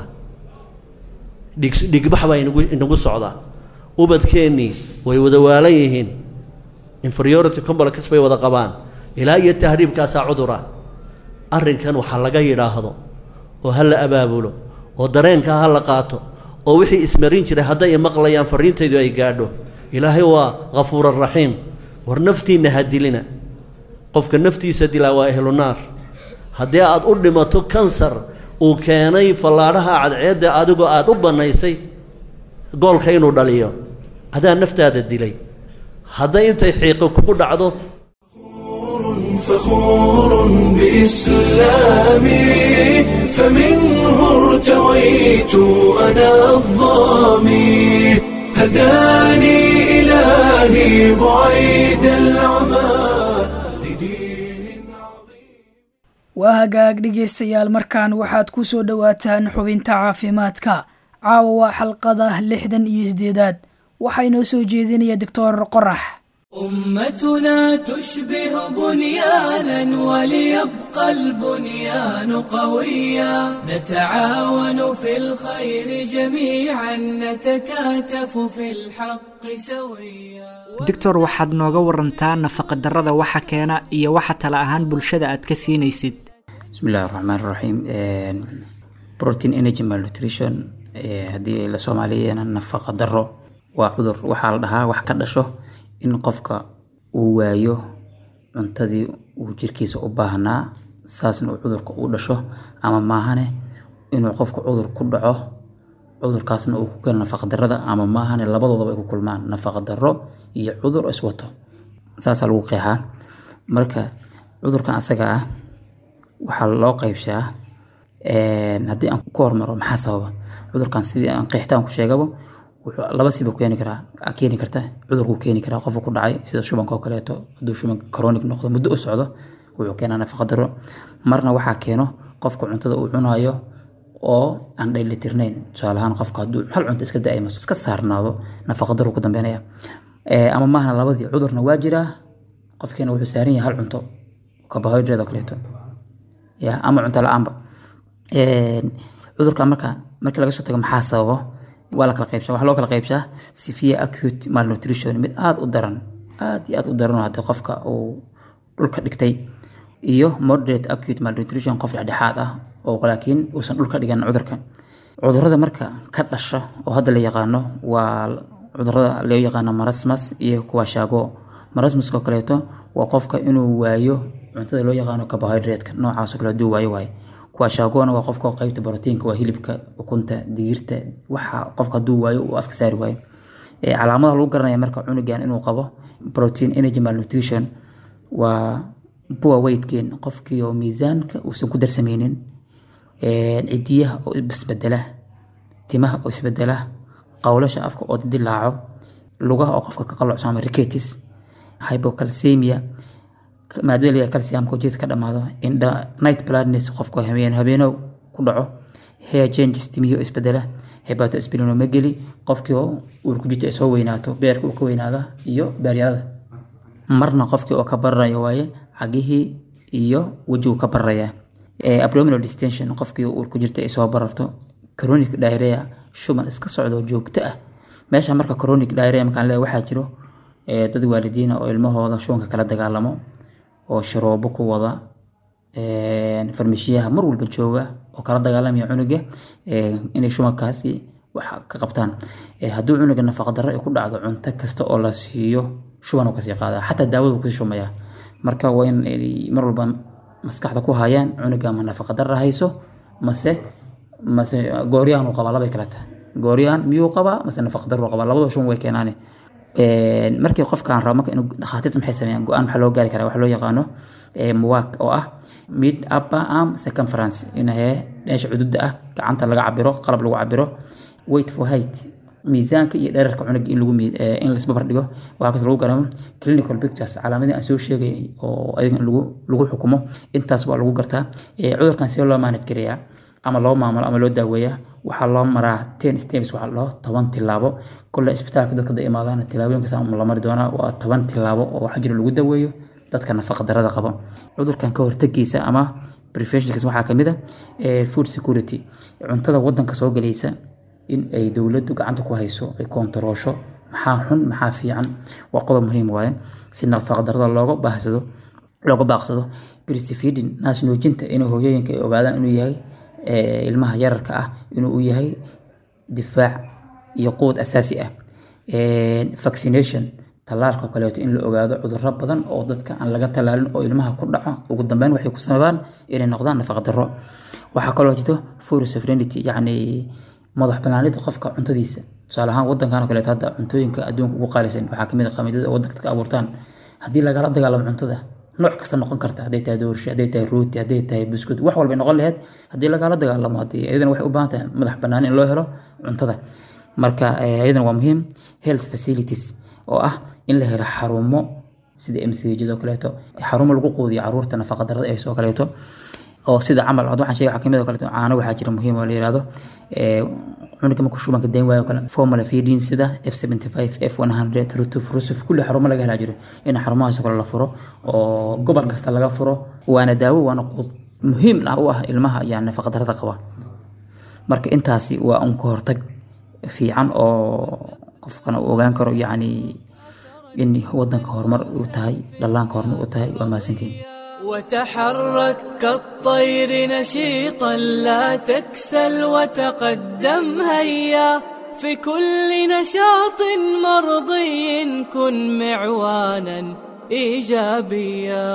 dhig dhigbax baa inagu inagu socdaa ubadkeennii way wada waalan yihiin inferiority complex bay wada qabaan ilaa iyo tahriibkaasaa cudura arrinkan waxaa laga yidhaahdo oo ha la abaabulo oo dareenkaa ha la qaato oo wixii ismarin jiray hadday imaqlayaan fariintaydu ay gaadho ilaahay waa hafuura raxiim war naftiinna ha dilina qofka naftiisa dilaa waa ehlu naar haddii aad u dhimato kansar uu keenay fallaadhaha cadceedda adigoo aada u bannaysay goolka inuu dhaliyo adaa naftaada dilay hadday intay xiiqo kugu dhacdo فخور بإسلامي فمنه ارتويت أنا الظامي هداني إلهي بعيد العمى لدين عظيم waa hagaag dhegaystayaal markaan waxaad ku soo dhowaataan xubinta caafimaadka caawa waa xalqada lixdan iyo sideedaad waxaa inoo soo jeedinaya doctor qorax أمتنا تشبه بنيانا وليبقى البنيان قويا نتعاون في الخير جميعا نتكاتف في الحق سويا doctor waxaad nooga warantaa nafaqadarrada waxa keena iyo waxa tala ahaan bulshada aad ka siinaysid bismi illahi raxmaan raxiim protein energy malnutrition haddii la soomaaliyeena nafaqa daro waa cudur waxaa la dhahaa wax ka dhasho in qofka uu waayo cuntadii uu jirkiisa u baahnaa saasna uu cudurka u dhasho ama maahane inuu qofka cudur ku dhaco cudurkaasna uu ku galo nafaqadarada ama maahane labadoodaba ay ku kulmaan nafaqadaro iyo cudur iswato saasaa lagu qeexaa marka cudurkan asaga ah waxaa loo qeybshaa haddii aan ku hormaro maxaa sababa cudurkan sidii aan qeextaan ku sheegaba wuxuu laba siba keeni karaa keeni karta cudurkuu keeni karaa qofka ku dhacay sida shubanka oo kaleeto hadduu shuban chronic noqdo muddo u socdo wuxuu keenaa nafaqa daro marna waxaa keeno qofka cuntada uu cunayo oo aan dheelitirnayn tusaale ahaan qofka hadduu hal cunto iska daa'imo iska saarnaado nafaqa daro ku dambeynaya ama maaha labadii cudurna waa jiraa qofkeena wuxuu saaran yahay hal cunto carbohydrate oo kaleeto ya ama cunto la-aanba cudurka marka markii laga soo tago maxaa sababo waa la kala qaybshaa waxaa loo kala qaybshaa severe acute malnutrition mid aada u daran aada iyo aada u daran oo haddii qofka uu dhulka dhigtay iyo moderate acute malnutrition qof dhexdhexaad ah oo laakiin uusan dhulka dhigan cudurka cudurada marka ka dhasha oo hadda la yaqaano waa cudurada loo yaqaano marasmus iyo kuwashaago marasmuska kaleeto waa qofka inuu waayo cuntada loo yaqaano carbohydrate-ka noocaasoo kale haduu waayo waaye kuwashaagona waa qofka qeybta borotiinka waa hilibka ukunta digirta waxa qofka haduu waayo uu afka saari waayo calaamadaha lagu garanaya marka cunugan inuu qabo protein energy malnutrition waa poor weight gain qofkii oo miisaanka uusan ku darsameynin cidiyaha oo isbedela timaha oo isbedela qowlasha afka oo dilaaco lugaha oo qofka ka qalocsan ama ricatis hypocalcemia maadada la calciumka oo jeeska ka dhamaado indha night blindness qofka habeen habeenow ku dhaco hair changes timihii oo isbedela hepatosplenomegaly qofkii oo uur ku jirta ay soo weynaato beerka uu ka weynaada iyo beeryarada marna qofkii oo ka bararayo waaye cagihii iyo wejigu ka bararaya abdominal distension qofkii uur ku jirta ay soo bararto chronic diarrhea shuban iska socdo joogto ah meesha marka chronic diarrhea markaan leeyahay waxaa jiro dad waalidiina oo ilmahooda shubanka kala dagaalamo oo sharoobo ku wada farmashiyaha mar walba jooga oo kala dagaalamaya cunuga inay shubankaasi wax ka qabtaan hadduu cunuga nafaqa darro ay ku dhacdo cunto kasta oo la siiyo shuban uu kasii qaadaa xataa daawadu kasii shumaya marka waa in mar walba maskaxda ku hayaan cunuga ma nafaqa darra hayso mase mase gooryaan uu qabaa labay kala tahay gooryaan miyuu qabaa mase nafaqa darru qabaa labadoo shuban way keenaane markii qofkaan rabo marka inuu dhakhaatiirta maxay sameeyaan go-aan maxaa loo gaari karaa waxa loo yaqaano muwaak oo ah mid upper arm circumference inahee meesha cududa ah gacanta laga cabiro qalab lagu cabiro weight for height miisaanka iyo dherarka cunuga in lagu in la isbabar dhigo waxaa kas lagu garamo clinical pictures calaamadii aan soo sheegay oo ayaga in lagu lagu xukumo intaas waa lagu gartaa cudurkan see loo manage gareeyaa ama loo maamulo ama loo daaweeyaa waxaa loo maraa ten steps waxaa loo toban tilaabo kole isbitaalka dadka da imaadaan tilaabooyinkaas la mari doonaa waa toban tilaabo oo waxaa jira lagu daweeyo dadka nafaqa darada qaba cudurkan ka hortagiisa ama preventionkiis waxaa kamid a food security cuntada wadanka soo galaysa in ay dowladdu gacanta ku hayso ay koontaroosho maxaa xun maxaa fiican waa qodob muhiim waaye si nafaqa darada looga baahsado looga baaqsado breastfeeding naas nuujinta inay hooyooyinka ay ogaadaan inuu yahay ilmaha yararka ah inuu u yahay difaac iyo quud asaasi ah vaccination tallaalka kaleeto in la ogaado cudurro badan oo dadka aan laga tallaalin oo ilmaha ku dhaco ugu dambeyn waxay ku sababaan inay noqdaan nafaqa darro waxaa kaloo jirto food sovereignty yacni madax banaanida qofka cuntadiisa tusaale ahaan wadankan oo kaleeto hadda cuntooyinka adduunka ugu qaalisan waxaa kamid a qamidada wadanka dadka abuurtaan haddii lagala dagaalamo cuntada nooc kasta noqon karta hadday tahay doorsho hadday tahay rooti hadday tahay buskud wax walbay noqon lahayd haddii lagala dagaalamo haddii iyadana waxay u baahan tahay madax bannaan in loo helo cuntada marka iyadana waa muhiim health facilities oo ah in la helo xarumo sida mcjadoo kaleeto xarumo lagu quudiyo caruurta nafaqa darada ee soo kaleeto oo sida camal waxaan sheegay waxaa kamid oo kaleeto caano waxaa jira muhiim oo la yihahdo cunuga markuu shubanka dayn waayo kale formula feeding sida f seventy five f one hundred rutuf rusuf kulli xarumo laga helaa jiro in xarumahaas kale la furo oo gobol kasta laga furo waana daawo waana quud muhiim ah u ah ilmaha yani nafaqa darada qaba marka intaasi waa un ka hortag fiican oo qofkana uu ogaan karo yacni in wadanka horumar uu tahay dhallaanka horumar uu tahay waa mahadsantihin وتحرك كالطير نشيطا لا تكسل وتقدم هيا في كل نشاط مرضي كن معوانا ايجابيا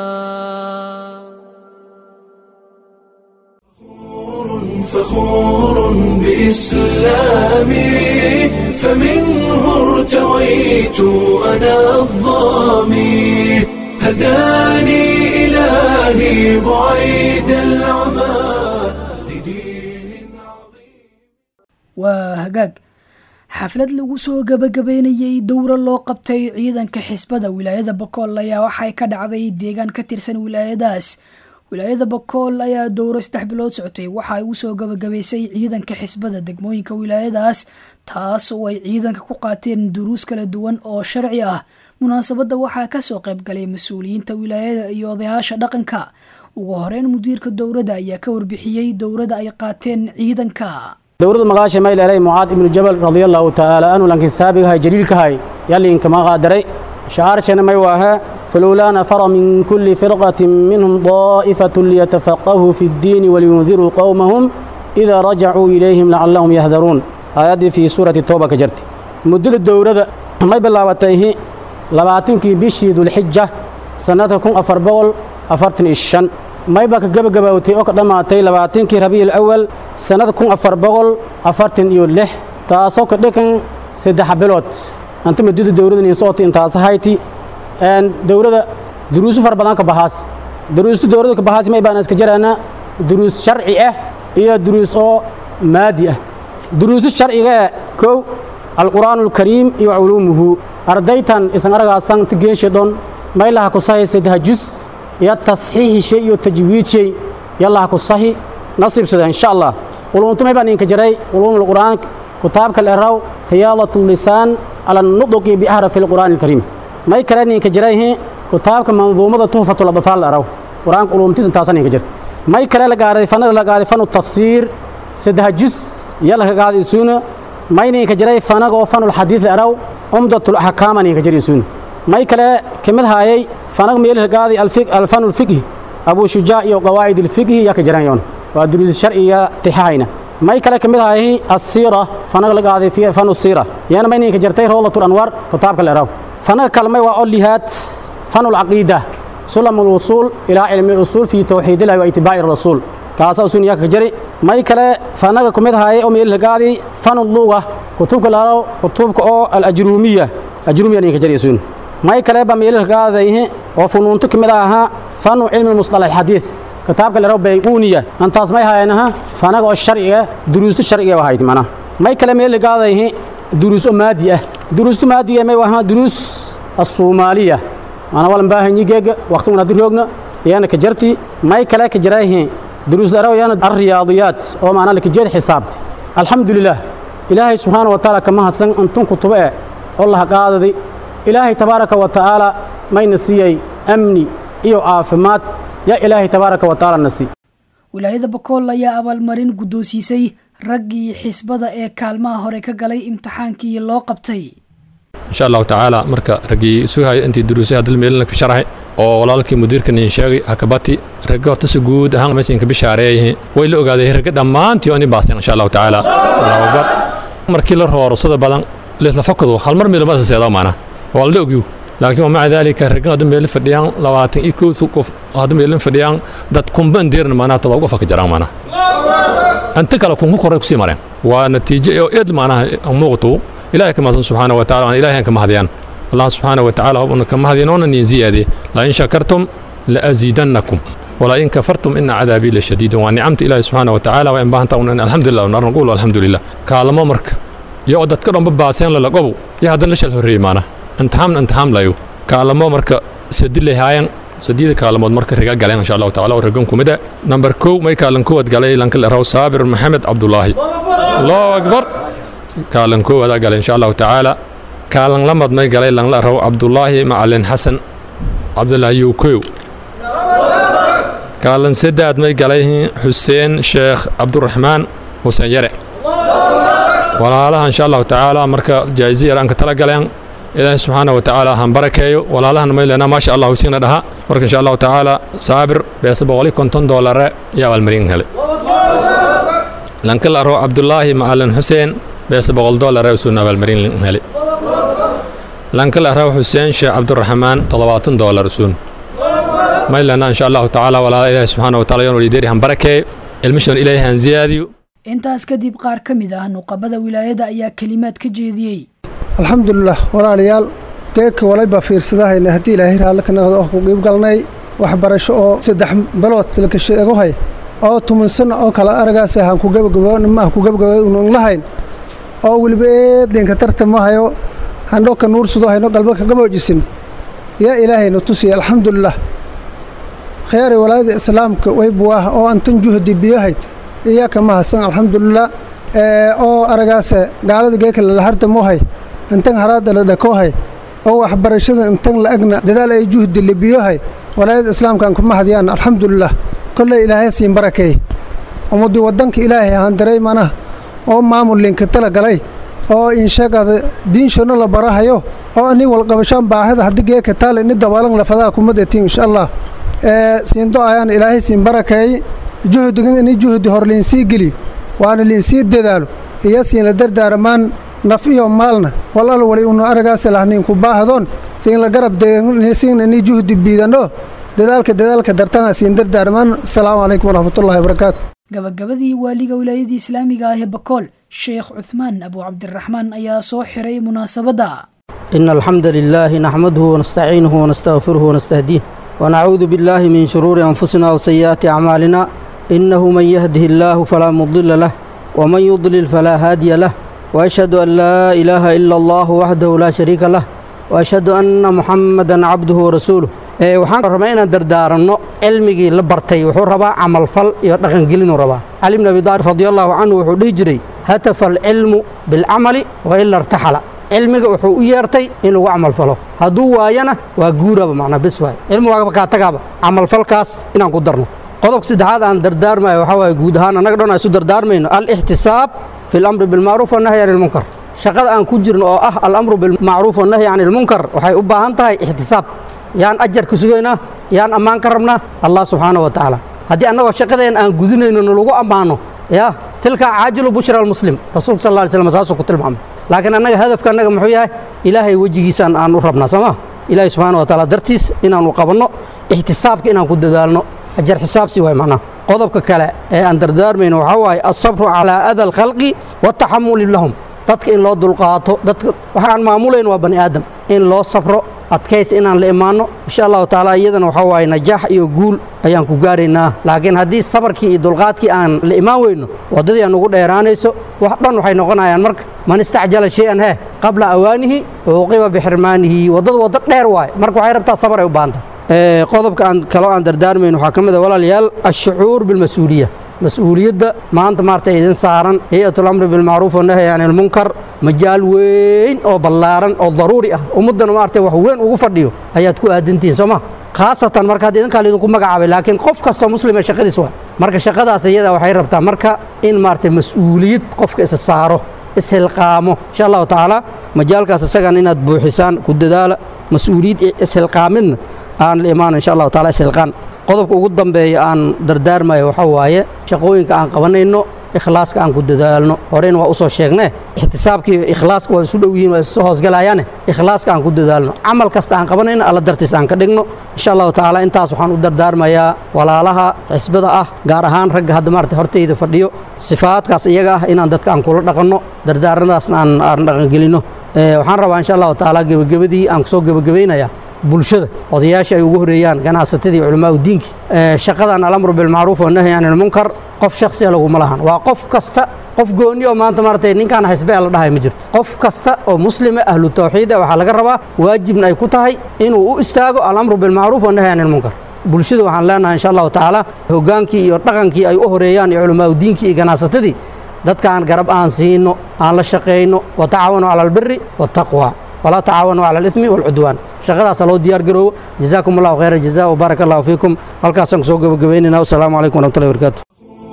فخور بإسلامي فمنه ارتويت أنا الظامي هداني إلهي بعيد العمى waa hagaag xaflad lagu soo gabagabeynayey dowro loo qabtay ciidanka xisbada wilaayada bakool ayaa waxay ka dhacday deegaan ka tirsan wilaayadaas wilaayada bakool ayaa dowro saddex bilood socotay waxa ay usoo gabagabaysay ciidanka xisbada degmooyinka wilaayadaas taas oo ay ciidanka ku qaateen duruus kala duwan oo sharci ah munaasabadda waxaa kasoo qaybgalay mas-uuliyiinta wilaayada iyo odayaasha dhaqanka ugu horeyn mudiirka dowladda ayaa ka warbixiyey dowladda ay qaateen ciidanka dowladda magaasha mayleeray mucaad ibnu jabal radiallahu tacaala anhu lankiin saabigahay jaliilkahay yalliinkama qaadaray shacaarshana may waahe فلولا نفر من كل فرقة منهم طائفة ليتفقهوا في الدين ولينذروا قومهم إذا رجعوا إليهم لعلهم يهذرون آيات في سورة التوبة كجرت مدة الدورة ما بلاوتيه لباتنكي بشي ذو الحجة سنتكم أفر بول أفرتن الشن ما يبقى جب جبوتي أو قدما تي لباتنكي ربيع الأول سنتكم أفر بول أفرتن يوله تاسوك دكن سدح بلوت أنت مدة الدورة نصوت أنت هايتي dowladda duruusu fara badan ka baxaas duruustu dowladda ka baxaas may baan iska jaraana duruus sharci ah iyo duruus oo maadi ah duruusu sharciga ee kow alqur'aanu alkariim iyo culuumuhu ardaytan isan aragaasan tigeenshe dhon maylaha ku sahi saddex jus iyo tasxiixishe iyo tajwiidshay yallaha ku sahi nasiibsada insha allah quluuntumay baan idinka jiray quluumul qur'aanka kitaabka leeraw riyaadat lisaan ala nuduqi biahrafi lqur'aani alkariim may kale idinka jirayhi kitaabka manduumada tuhfatul adfaal leeraw qur'aanka quluumtiisa intaasan idinka jirta may kale la gaaray fanaga la gaaray fanu tafsiir saddex juz iyo la gaaday isuuna may idinka jiray fanaga oo fanul xadiid leeraw umdatul axkaaman idinka jiray isuuna may kale kamid haayay fanag meelha gaaday alfanul fiqhi abu shujaac iyo qawaa'id alfiqhi yaa ka jiraan yoon waa duruus sharciya tixahayna may kale kamid ahay asiira fanag la gaaday fanu siira yana may idinka jirtay rawdatul anwar kitaabka leeraw fanaga kalmay waa olihaad fanul caqiida sulam alwusuul ilaa cilmi usuul fi tawxiid illahi wa itibaaci rasuul kaasa usun yaa ka jari may kale fanaga kumid ahay oo meelha gaaday fanul luga kutubka leeraw kutubka oo alajruumiya ajruumiya idinka jari usun may kale ba meelha gaaday oo funuunto kamid ahaa fanu cilmi musطalax alxadiid kitaabka leeraw bayquuniya antaas may haayanaha fanaga oo sharciga duruusto sharciga ahayd mana may kale meel gaaday duruus oo maadi ah duruusto maadiga may wahaa duruus الصومالية أنا ولا مباهن يجيج وقت من أدريوجنا يانا كجرتي ما يكلا كجرايه دروس الأرو يانا الرياضيات أو معنا لك جد حساب الحمد لله إلهي سبحانه وتعالى كما حسن أنتم كتبه الله قاعد إلهي تبارك وتعالى ما ينسي أمني إيو عافمات يا إلهي تبارك وتعالى نسي wilaayada bakool ayaa abaalmarin guddoonsiisay raggii xisbada ee kaalmaha hore ka galay imtixaankii loo qabtay insha allahu tacaala marka raggii sugahaya intii duruusay hadal meelina ka sharaxay oo walaalkii mudiirkan idin sheegay hakabati ragga horta si guud ahaan meesha ka bishaareeyay way la ogaaday ragga dhammaantii oo in baasteen insha allahu tacaala allahu akbar markii la rooro sida badan leesla fakado hal mar meel ma seedo maana waa la ogyu laakiin ومع ذلك raggan hadda meel fadhiyaan labaatan iyo kow qof hadda meel fadhiyaan dad kumban deerna maanaha todoba qof ka jiraan maanaha anta kale kunku koray kusii mareen waa natiijo oo eed maanaha muuqato ilaahay ka mahadsan subxaana wa taala ilaahay ka mahadiyaan allah subxaana wa tacaala hubna ka mahadinoona niin ziyaade la in shakartum la aziidannakum ولا إن كفرتم إن عذابي لشديد ونعمت إلهي سبحانه وتعالى وإن بانت الحمد لله ونار نقول الحمد لله كالما مرك يقعد كرم بباسين للقبو يا هذا ليش الهري معنا imtixaan imtixaan layo kaalamo marka sadilay haayeen sadiida kaalamood marka riga galeen insha allahu tacaala oo ragan kumida number kow may kaalan kowaad galay lanka raw saabir maxamed cabdulaahi allahu akbar kaalan koowaad galay insha allahu tacaala kaalan lamad may galay lanla raw cabdulaahi macalin xasan cabdulaahi yukow kaalan saddeed may galay xuseen sheekh cabduraxmaan xuseen yare walaalaha insha allahu tacaala marka jaa'izi yar aan ka tala galeen ilaahay subxaana wa tacaala han barakeeyo walaalahana maylena maasha allah siina dhaha marka insha allahu tacaala saabir beesa boqoli konton doolare iyo abaalmarin hele lankal aro cabdulaahi macalin xuseen beesa boqol doolare usuun abaalmarin hele lankal aro xuseen sheekh cabduraxmaan toddobaatan doolar usuun maylena insha allahu tacaala walaala ilaahay subxaana wa taala yonolideri han barakeeyo ilmishan ilaahay han ziyaadiyo intaas kadib qaar ka mid ah nuqabada wilaayada ayaa kelimaad ka jeediyey alxamdulilah walaalayaal geedka walayba fiirsadahayna haddii ilaahay raalli ka noqdo oo ku qiibgalnay waxbarasho oo saddex bilood laka sheegohay oo tuman sanno oo kale aragaas ahaan ku gabagabama ku gabagaban lahayn oo weliba eedlinka tartamahayo handhoka nuursudo hayno galba ka gaboojisin yaa ilaahayna tusiya alxamdulilah khiyaaray walaayada islaamka waybuwaah oo antan juhdi biyahayd iyaa ka mahadsan alxamdulilah oo aragaase gaalada geeka lalahartamohay intan haraada la dhakohay oo waxbarashada intan la agna dadaal ay juhdi libiyohay walaayada islaamkaan kuma hadiyaan alxamdulilah kolley ilaahay siin barakeey ummadii waddanka ilaahay ahaan daray manaha oo maamul linka tala galay oo inshagada diinshano la barahayo oo ani walqabashaan baahida haddii geeka taale ni dabaalan lafadaha kumadetiin insha allah siindo ayaan ilaahay siin barakeey juhdigan ini juhdi hor liinsii geli waana liinsii dadaalo iyo siinla dardaaramaan naf iyo maalna walal wali unu aragaas lahniinku baahadoon siin la garab siin ini juhdi biidano dadaalka dadaalka dartana siin dardaaramaan asalaamu calaykum waraxmatullahi wabarakaatu gabagabadii waaliga wilaayadii islaamiga ah ee bakool sheekh cuthmaan abu cabdiraxmaan ayaa soo xiray munaasabadda إن الحمد لله نحمده ونستعينه ونستغفره ونستهديه ونعوذ بالله من شرور أنفسنا وسيئات أعمالنا إنه من يهده الله فلا مضل له ومن يضلل فلا هادي له وأشهد أن لا إله إلا الله وحده لا شريك له وأشهد أن محمدا عبده ورسوله waxaan rabaa inaan dardaaranno cilmigii la bartay wuxuu rabaa camalfal iyo dhaqangelinuu rabaa cali bn abi daalib radi allahu canhu wuxuu dhihi jiray hatafa alcilmu bilcamali wa ila irtaxala cilmiga wuxuu u yeertay in lagu camalfalo hadduu waayana waa guuraba macnaa bes waay cilmigaaba kaa tagaaba camalfalkaas inaan ku darno qodobka saddexaad aan dardaarmayo waxaa waaye guud ahaan annaga dhan aan isu dardaarmayno alixtisaab fi alamri bilmacruuf wannahyi can ilmunkar shaqada aan ku jirno oo ah alamru bilmacruuf wannahyi can ilmunkar waxay u baahan tahay ixtisaab yaan ajar ka sugaynaa yaan ammaan ka rabnaa allah subxaanahu wa tacaala haddii annagoo shaqadeen aan gudinayno nalagu ammaano ya tilka caajilu bushra almuslim rasuulka sal alla alay slam saasuu ku tilmaamay laakiin annaga hadafka annaga muxuu yahay ilaahay wejigiisaan aan u rabnaa soo ma ilaahay subxaana wa tacaala dartiis inaanu qabanno ixtisaabka inaan ku dadaalno ajar xisaabsi waay macnaha qodobka kale ee aan dardaarmayno waxaa waaye alsabru calaa ada alkhalqi wataxamuli lahum dadka in loo dulqaato dadka waxaan maamulayn waa bani aadam in loo sabro adkaysi inaan la imaanno insha allahu tacaala iyadana waxaa waaye najaax iyo guul ayaan ku gaaraynaa laakiin haddii sabarkii iyo dulqaadkii aan la imaan weyno waddadii aan ugu dheeraanayso wax dhan waxay noqonayaan marka man istacjala shay-an hee qabla awaanihi uuqiba bixirmaanihi waddada waddo dheer waaye marka waxay rabtaa sabar ay u baahantah qodobka aan kaloo aan dardaarmayn waxaa ka mid a walaalayaal ashucuur bilmas-uuliya mas-uuliyadda maanta maarata idin saaran hay-atul amri bilmacruuf wanahyi can ilmunkar majaal weyn oo ballaaran oo daruuri ah ummaddana maarata wax weyn ugu fadhiyo ayaad ku aadantihiin soo ma khaasatan marka hadda idinkaa laydinku magacaabay laakiin qof kastoo muslima shaqadiis waa marka shaqadaas iyada waxay rabtaa marka in maarata mas-uuliyad qofka isa saaro ishilqaamo insha allahu tacaala majaalkaas isagan inaad buuxisaan ku dadaala mas-uuliyad ishilqaamidna aan la imaano insha allahu taala ishilqaan qodobka ugu dambeeya aan dardaarmayo waxaa waaye shaqooyinka aan qabanayno ikhlaaska aan ku dadaalno horeyna waa usoo sheegne ixtisaabka iyo ikhlaaska waa isu dhow yihiin waa isu hoosgalayaane ikhlaaska aan ku dadaalno camal kasta aan qabanayno alla dartiis aan ka dhigno insha allahu tacaala intaas waxaan u dardaarmayaa walaalaha xisbada ah gaar ahaan ragga hadda maarata hortayda fadhiyo sifaadkaas iyaga ah inaan dadka aan kula dhaqanno dardaarnadaasna aan aan dhaqangelinno waxaan rabaa insha allahu tacaala gebagabadii aan kusoo gebagabaynaya bulshada odayaasha ay ugu horeeyaan ganacsatadii culamaa udiinki shaqadan alamru bilmacruuf wanahyi can ilmunkar qof shaksiya laguma lahan waa qof kasta qof gooni oo maanta maaragtay ninkaan xisbe la dhahay ma jirto qof kasta oo muslima ahlu tawxiida waxaa laga rabaa waajibna ay ku tahay inuu u istaago alamru bilmacruuf wanahyi can ilmunkar bulshada waxaan leenahay insha allahu tacaala hogaankii iyo dhaqankii ay u horeeyaan iyo culamaa udiinkii iyo ganacsatadii dadkaan garab aan siino aan la shaqayno watacaawanu cala albiri waataqwa walaa tacaawanu cala alithmi waalcudwaan shaqadaasa loo diyaar garoobo jazaakum allahu khayra jaza wbaaraka allahu fiikum halkaasaan kusoo gebagabaynayna wasalaamu calaykum waraxmatullahi barakaatu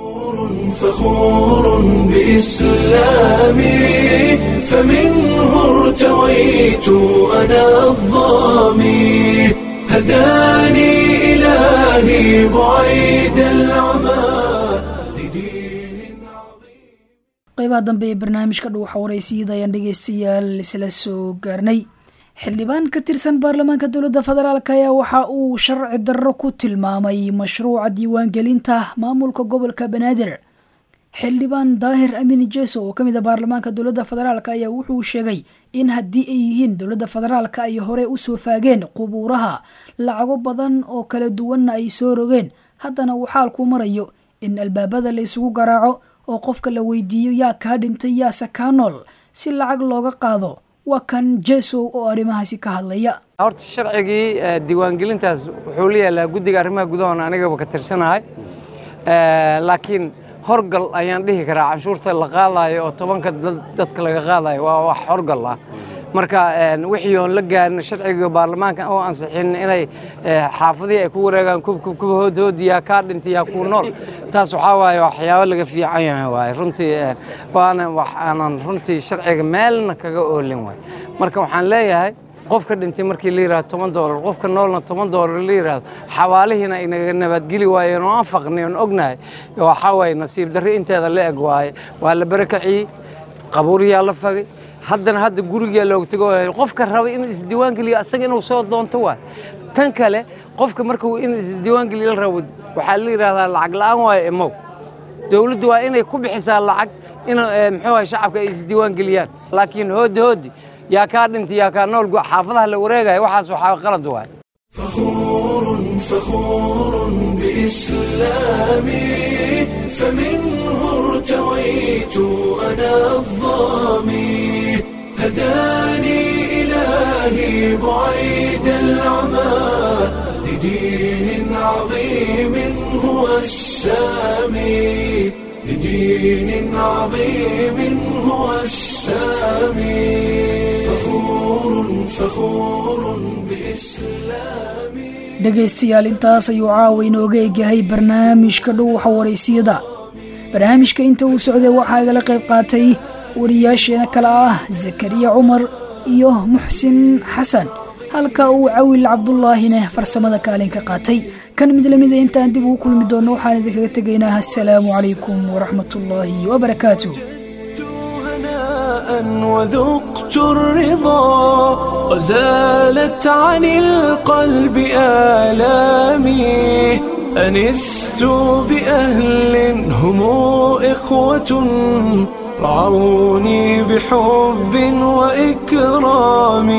فخور بإسلامي فمنه ارتويت أنا الظامي هداني إلهي بعيد العمى qaybaha dambe ee barnaamijka dhuuxa waraysiyada ayaan dhegeystayaal isla soo gaarnay xildhibaan ka tirsan baarlamaanka dowladda federaalk ayaa waxa uu sharci darro ku tilmaamay mashruuca diiwaangelinta maamulka gobolka banaadir xildhibaan daahir amin jeso oo kamid a baarlamaanka dowladda federaalk ayaa wuxuu sheegay in haddii ay yihiin dowladda federaalk ay hore usoo faageen qubuuraha lacago badan oo kala duwanna ay soo rogeen haddana uu xaalku marayo in albaabada la isugu garaaco oo qofka la weydiiyo yaa kaa dhintay yaase kaa nool si lacag looga qaado waa kan jesow oo arrimahaasi ka hadlaya horta sharcigii diiwaangelintaas wuxuu la yaalaa guddiga arrimaha gudahoona anigaba ka tirsanahay laakiin horgal ayaan dhihi karaa canshuurta la qaadayo oo tobanka dadka laga qaadayo waa wax horgal ah marka wixii oon la gaarin sharciga baarlamaanka oo ansixin inay xaafadihii ay ku wareegaan kuba hoodhoodiyaa kaa dhintay yaa kuu nool taas waxaa waaye waxyaabo laga fiican yahay waaye runtii waana waxaanan runtii sharciga meelna kaga oolin waay marka waxaan leeyahay qofka dhintay markii la yidhahdo toban doolar qofka noolna toban doolar la yidhahdo xawaalihiina inaga nabadgeli waayeen oo aan faqnay oon ognahay waxaa waaye nasiib darri inteeda la eg waaye waa la barakaciyey qabuuriyaa la fagay haddana hadda gurigaa looga tego qofka raba in isdiiwaangeliyo asaga inuu soo doonto waay tan kale qofka markuu in isdiiwaangeliyo la rabo waxaa la yidhahdaa lacag la'aan waayo imow dowladdu waa inay ku bixisaa lacag in muxuu ahay shacabka ay isdiiwaangeliyaan laakiin hoodi hoodi yaa kaa dhintay yaa kaa nool xaafadaha la wareegaya waxaas waxaa qalad waay فخور بإسلامي فمنه ارتويت أنا الظامي هداني إلهي بعيد العمى لدين عظيم هو السامي لدين عظيم هو السامي فخور فخور بإسلامي dhegaystayaal intaas ayuu caawa inooga egyahay barnaamijka dhuuxa waraysiyada barnaamijka inta uu socday waxaa igala qayb qaatay wariyaasheena kale ah zakariya cumar iyo muxsin xasan halka uu cawil cabdulaahine farsamada kaalin ka qaatay kan mid lamida intaan dib ugu kulmi doonno waxaan idinkaga tegaynaa assalaamu calaykum waraxmatullaahi wabarakaatu وذقت الرضا وزالت عن القلب آلامي أنست بأهل هم إخوة رعوني بحب وإكرام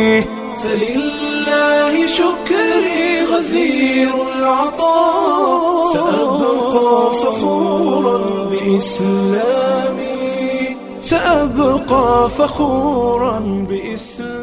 فلله شكري غزير العطاء سأبقى فخورا بإسلامي سأبقى فخورا بإسلامي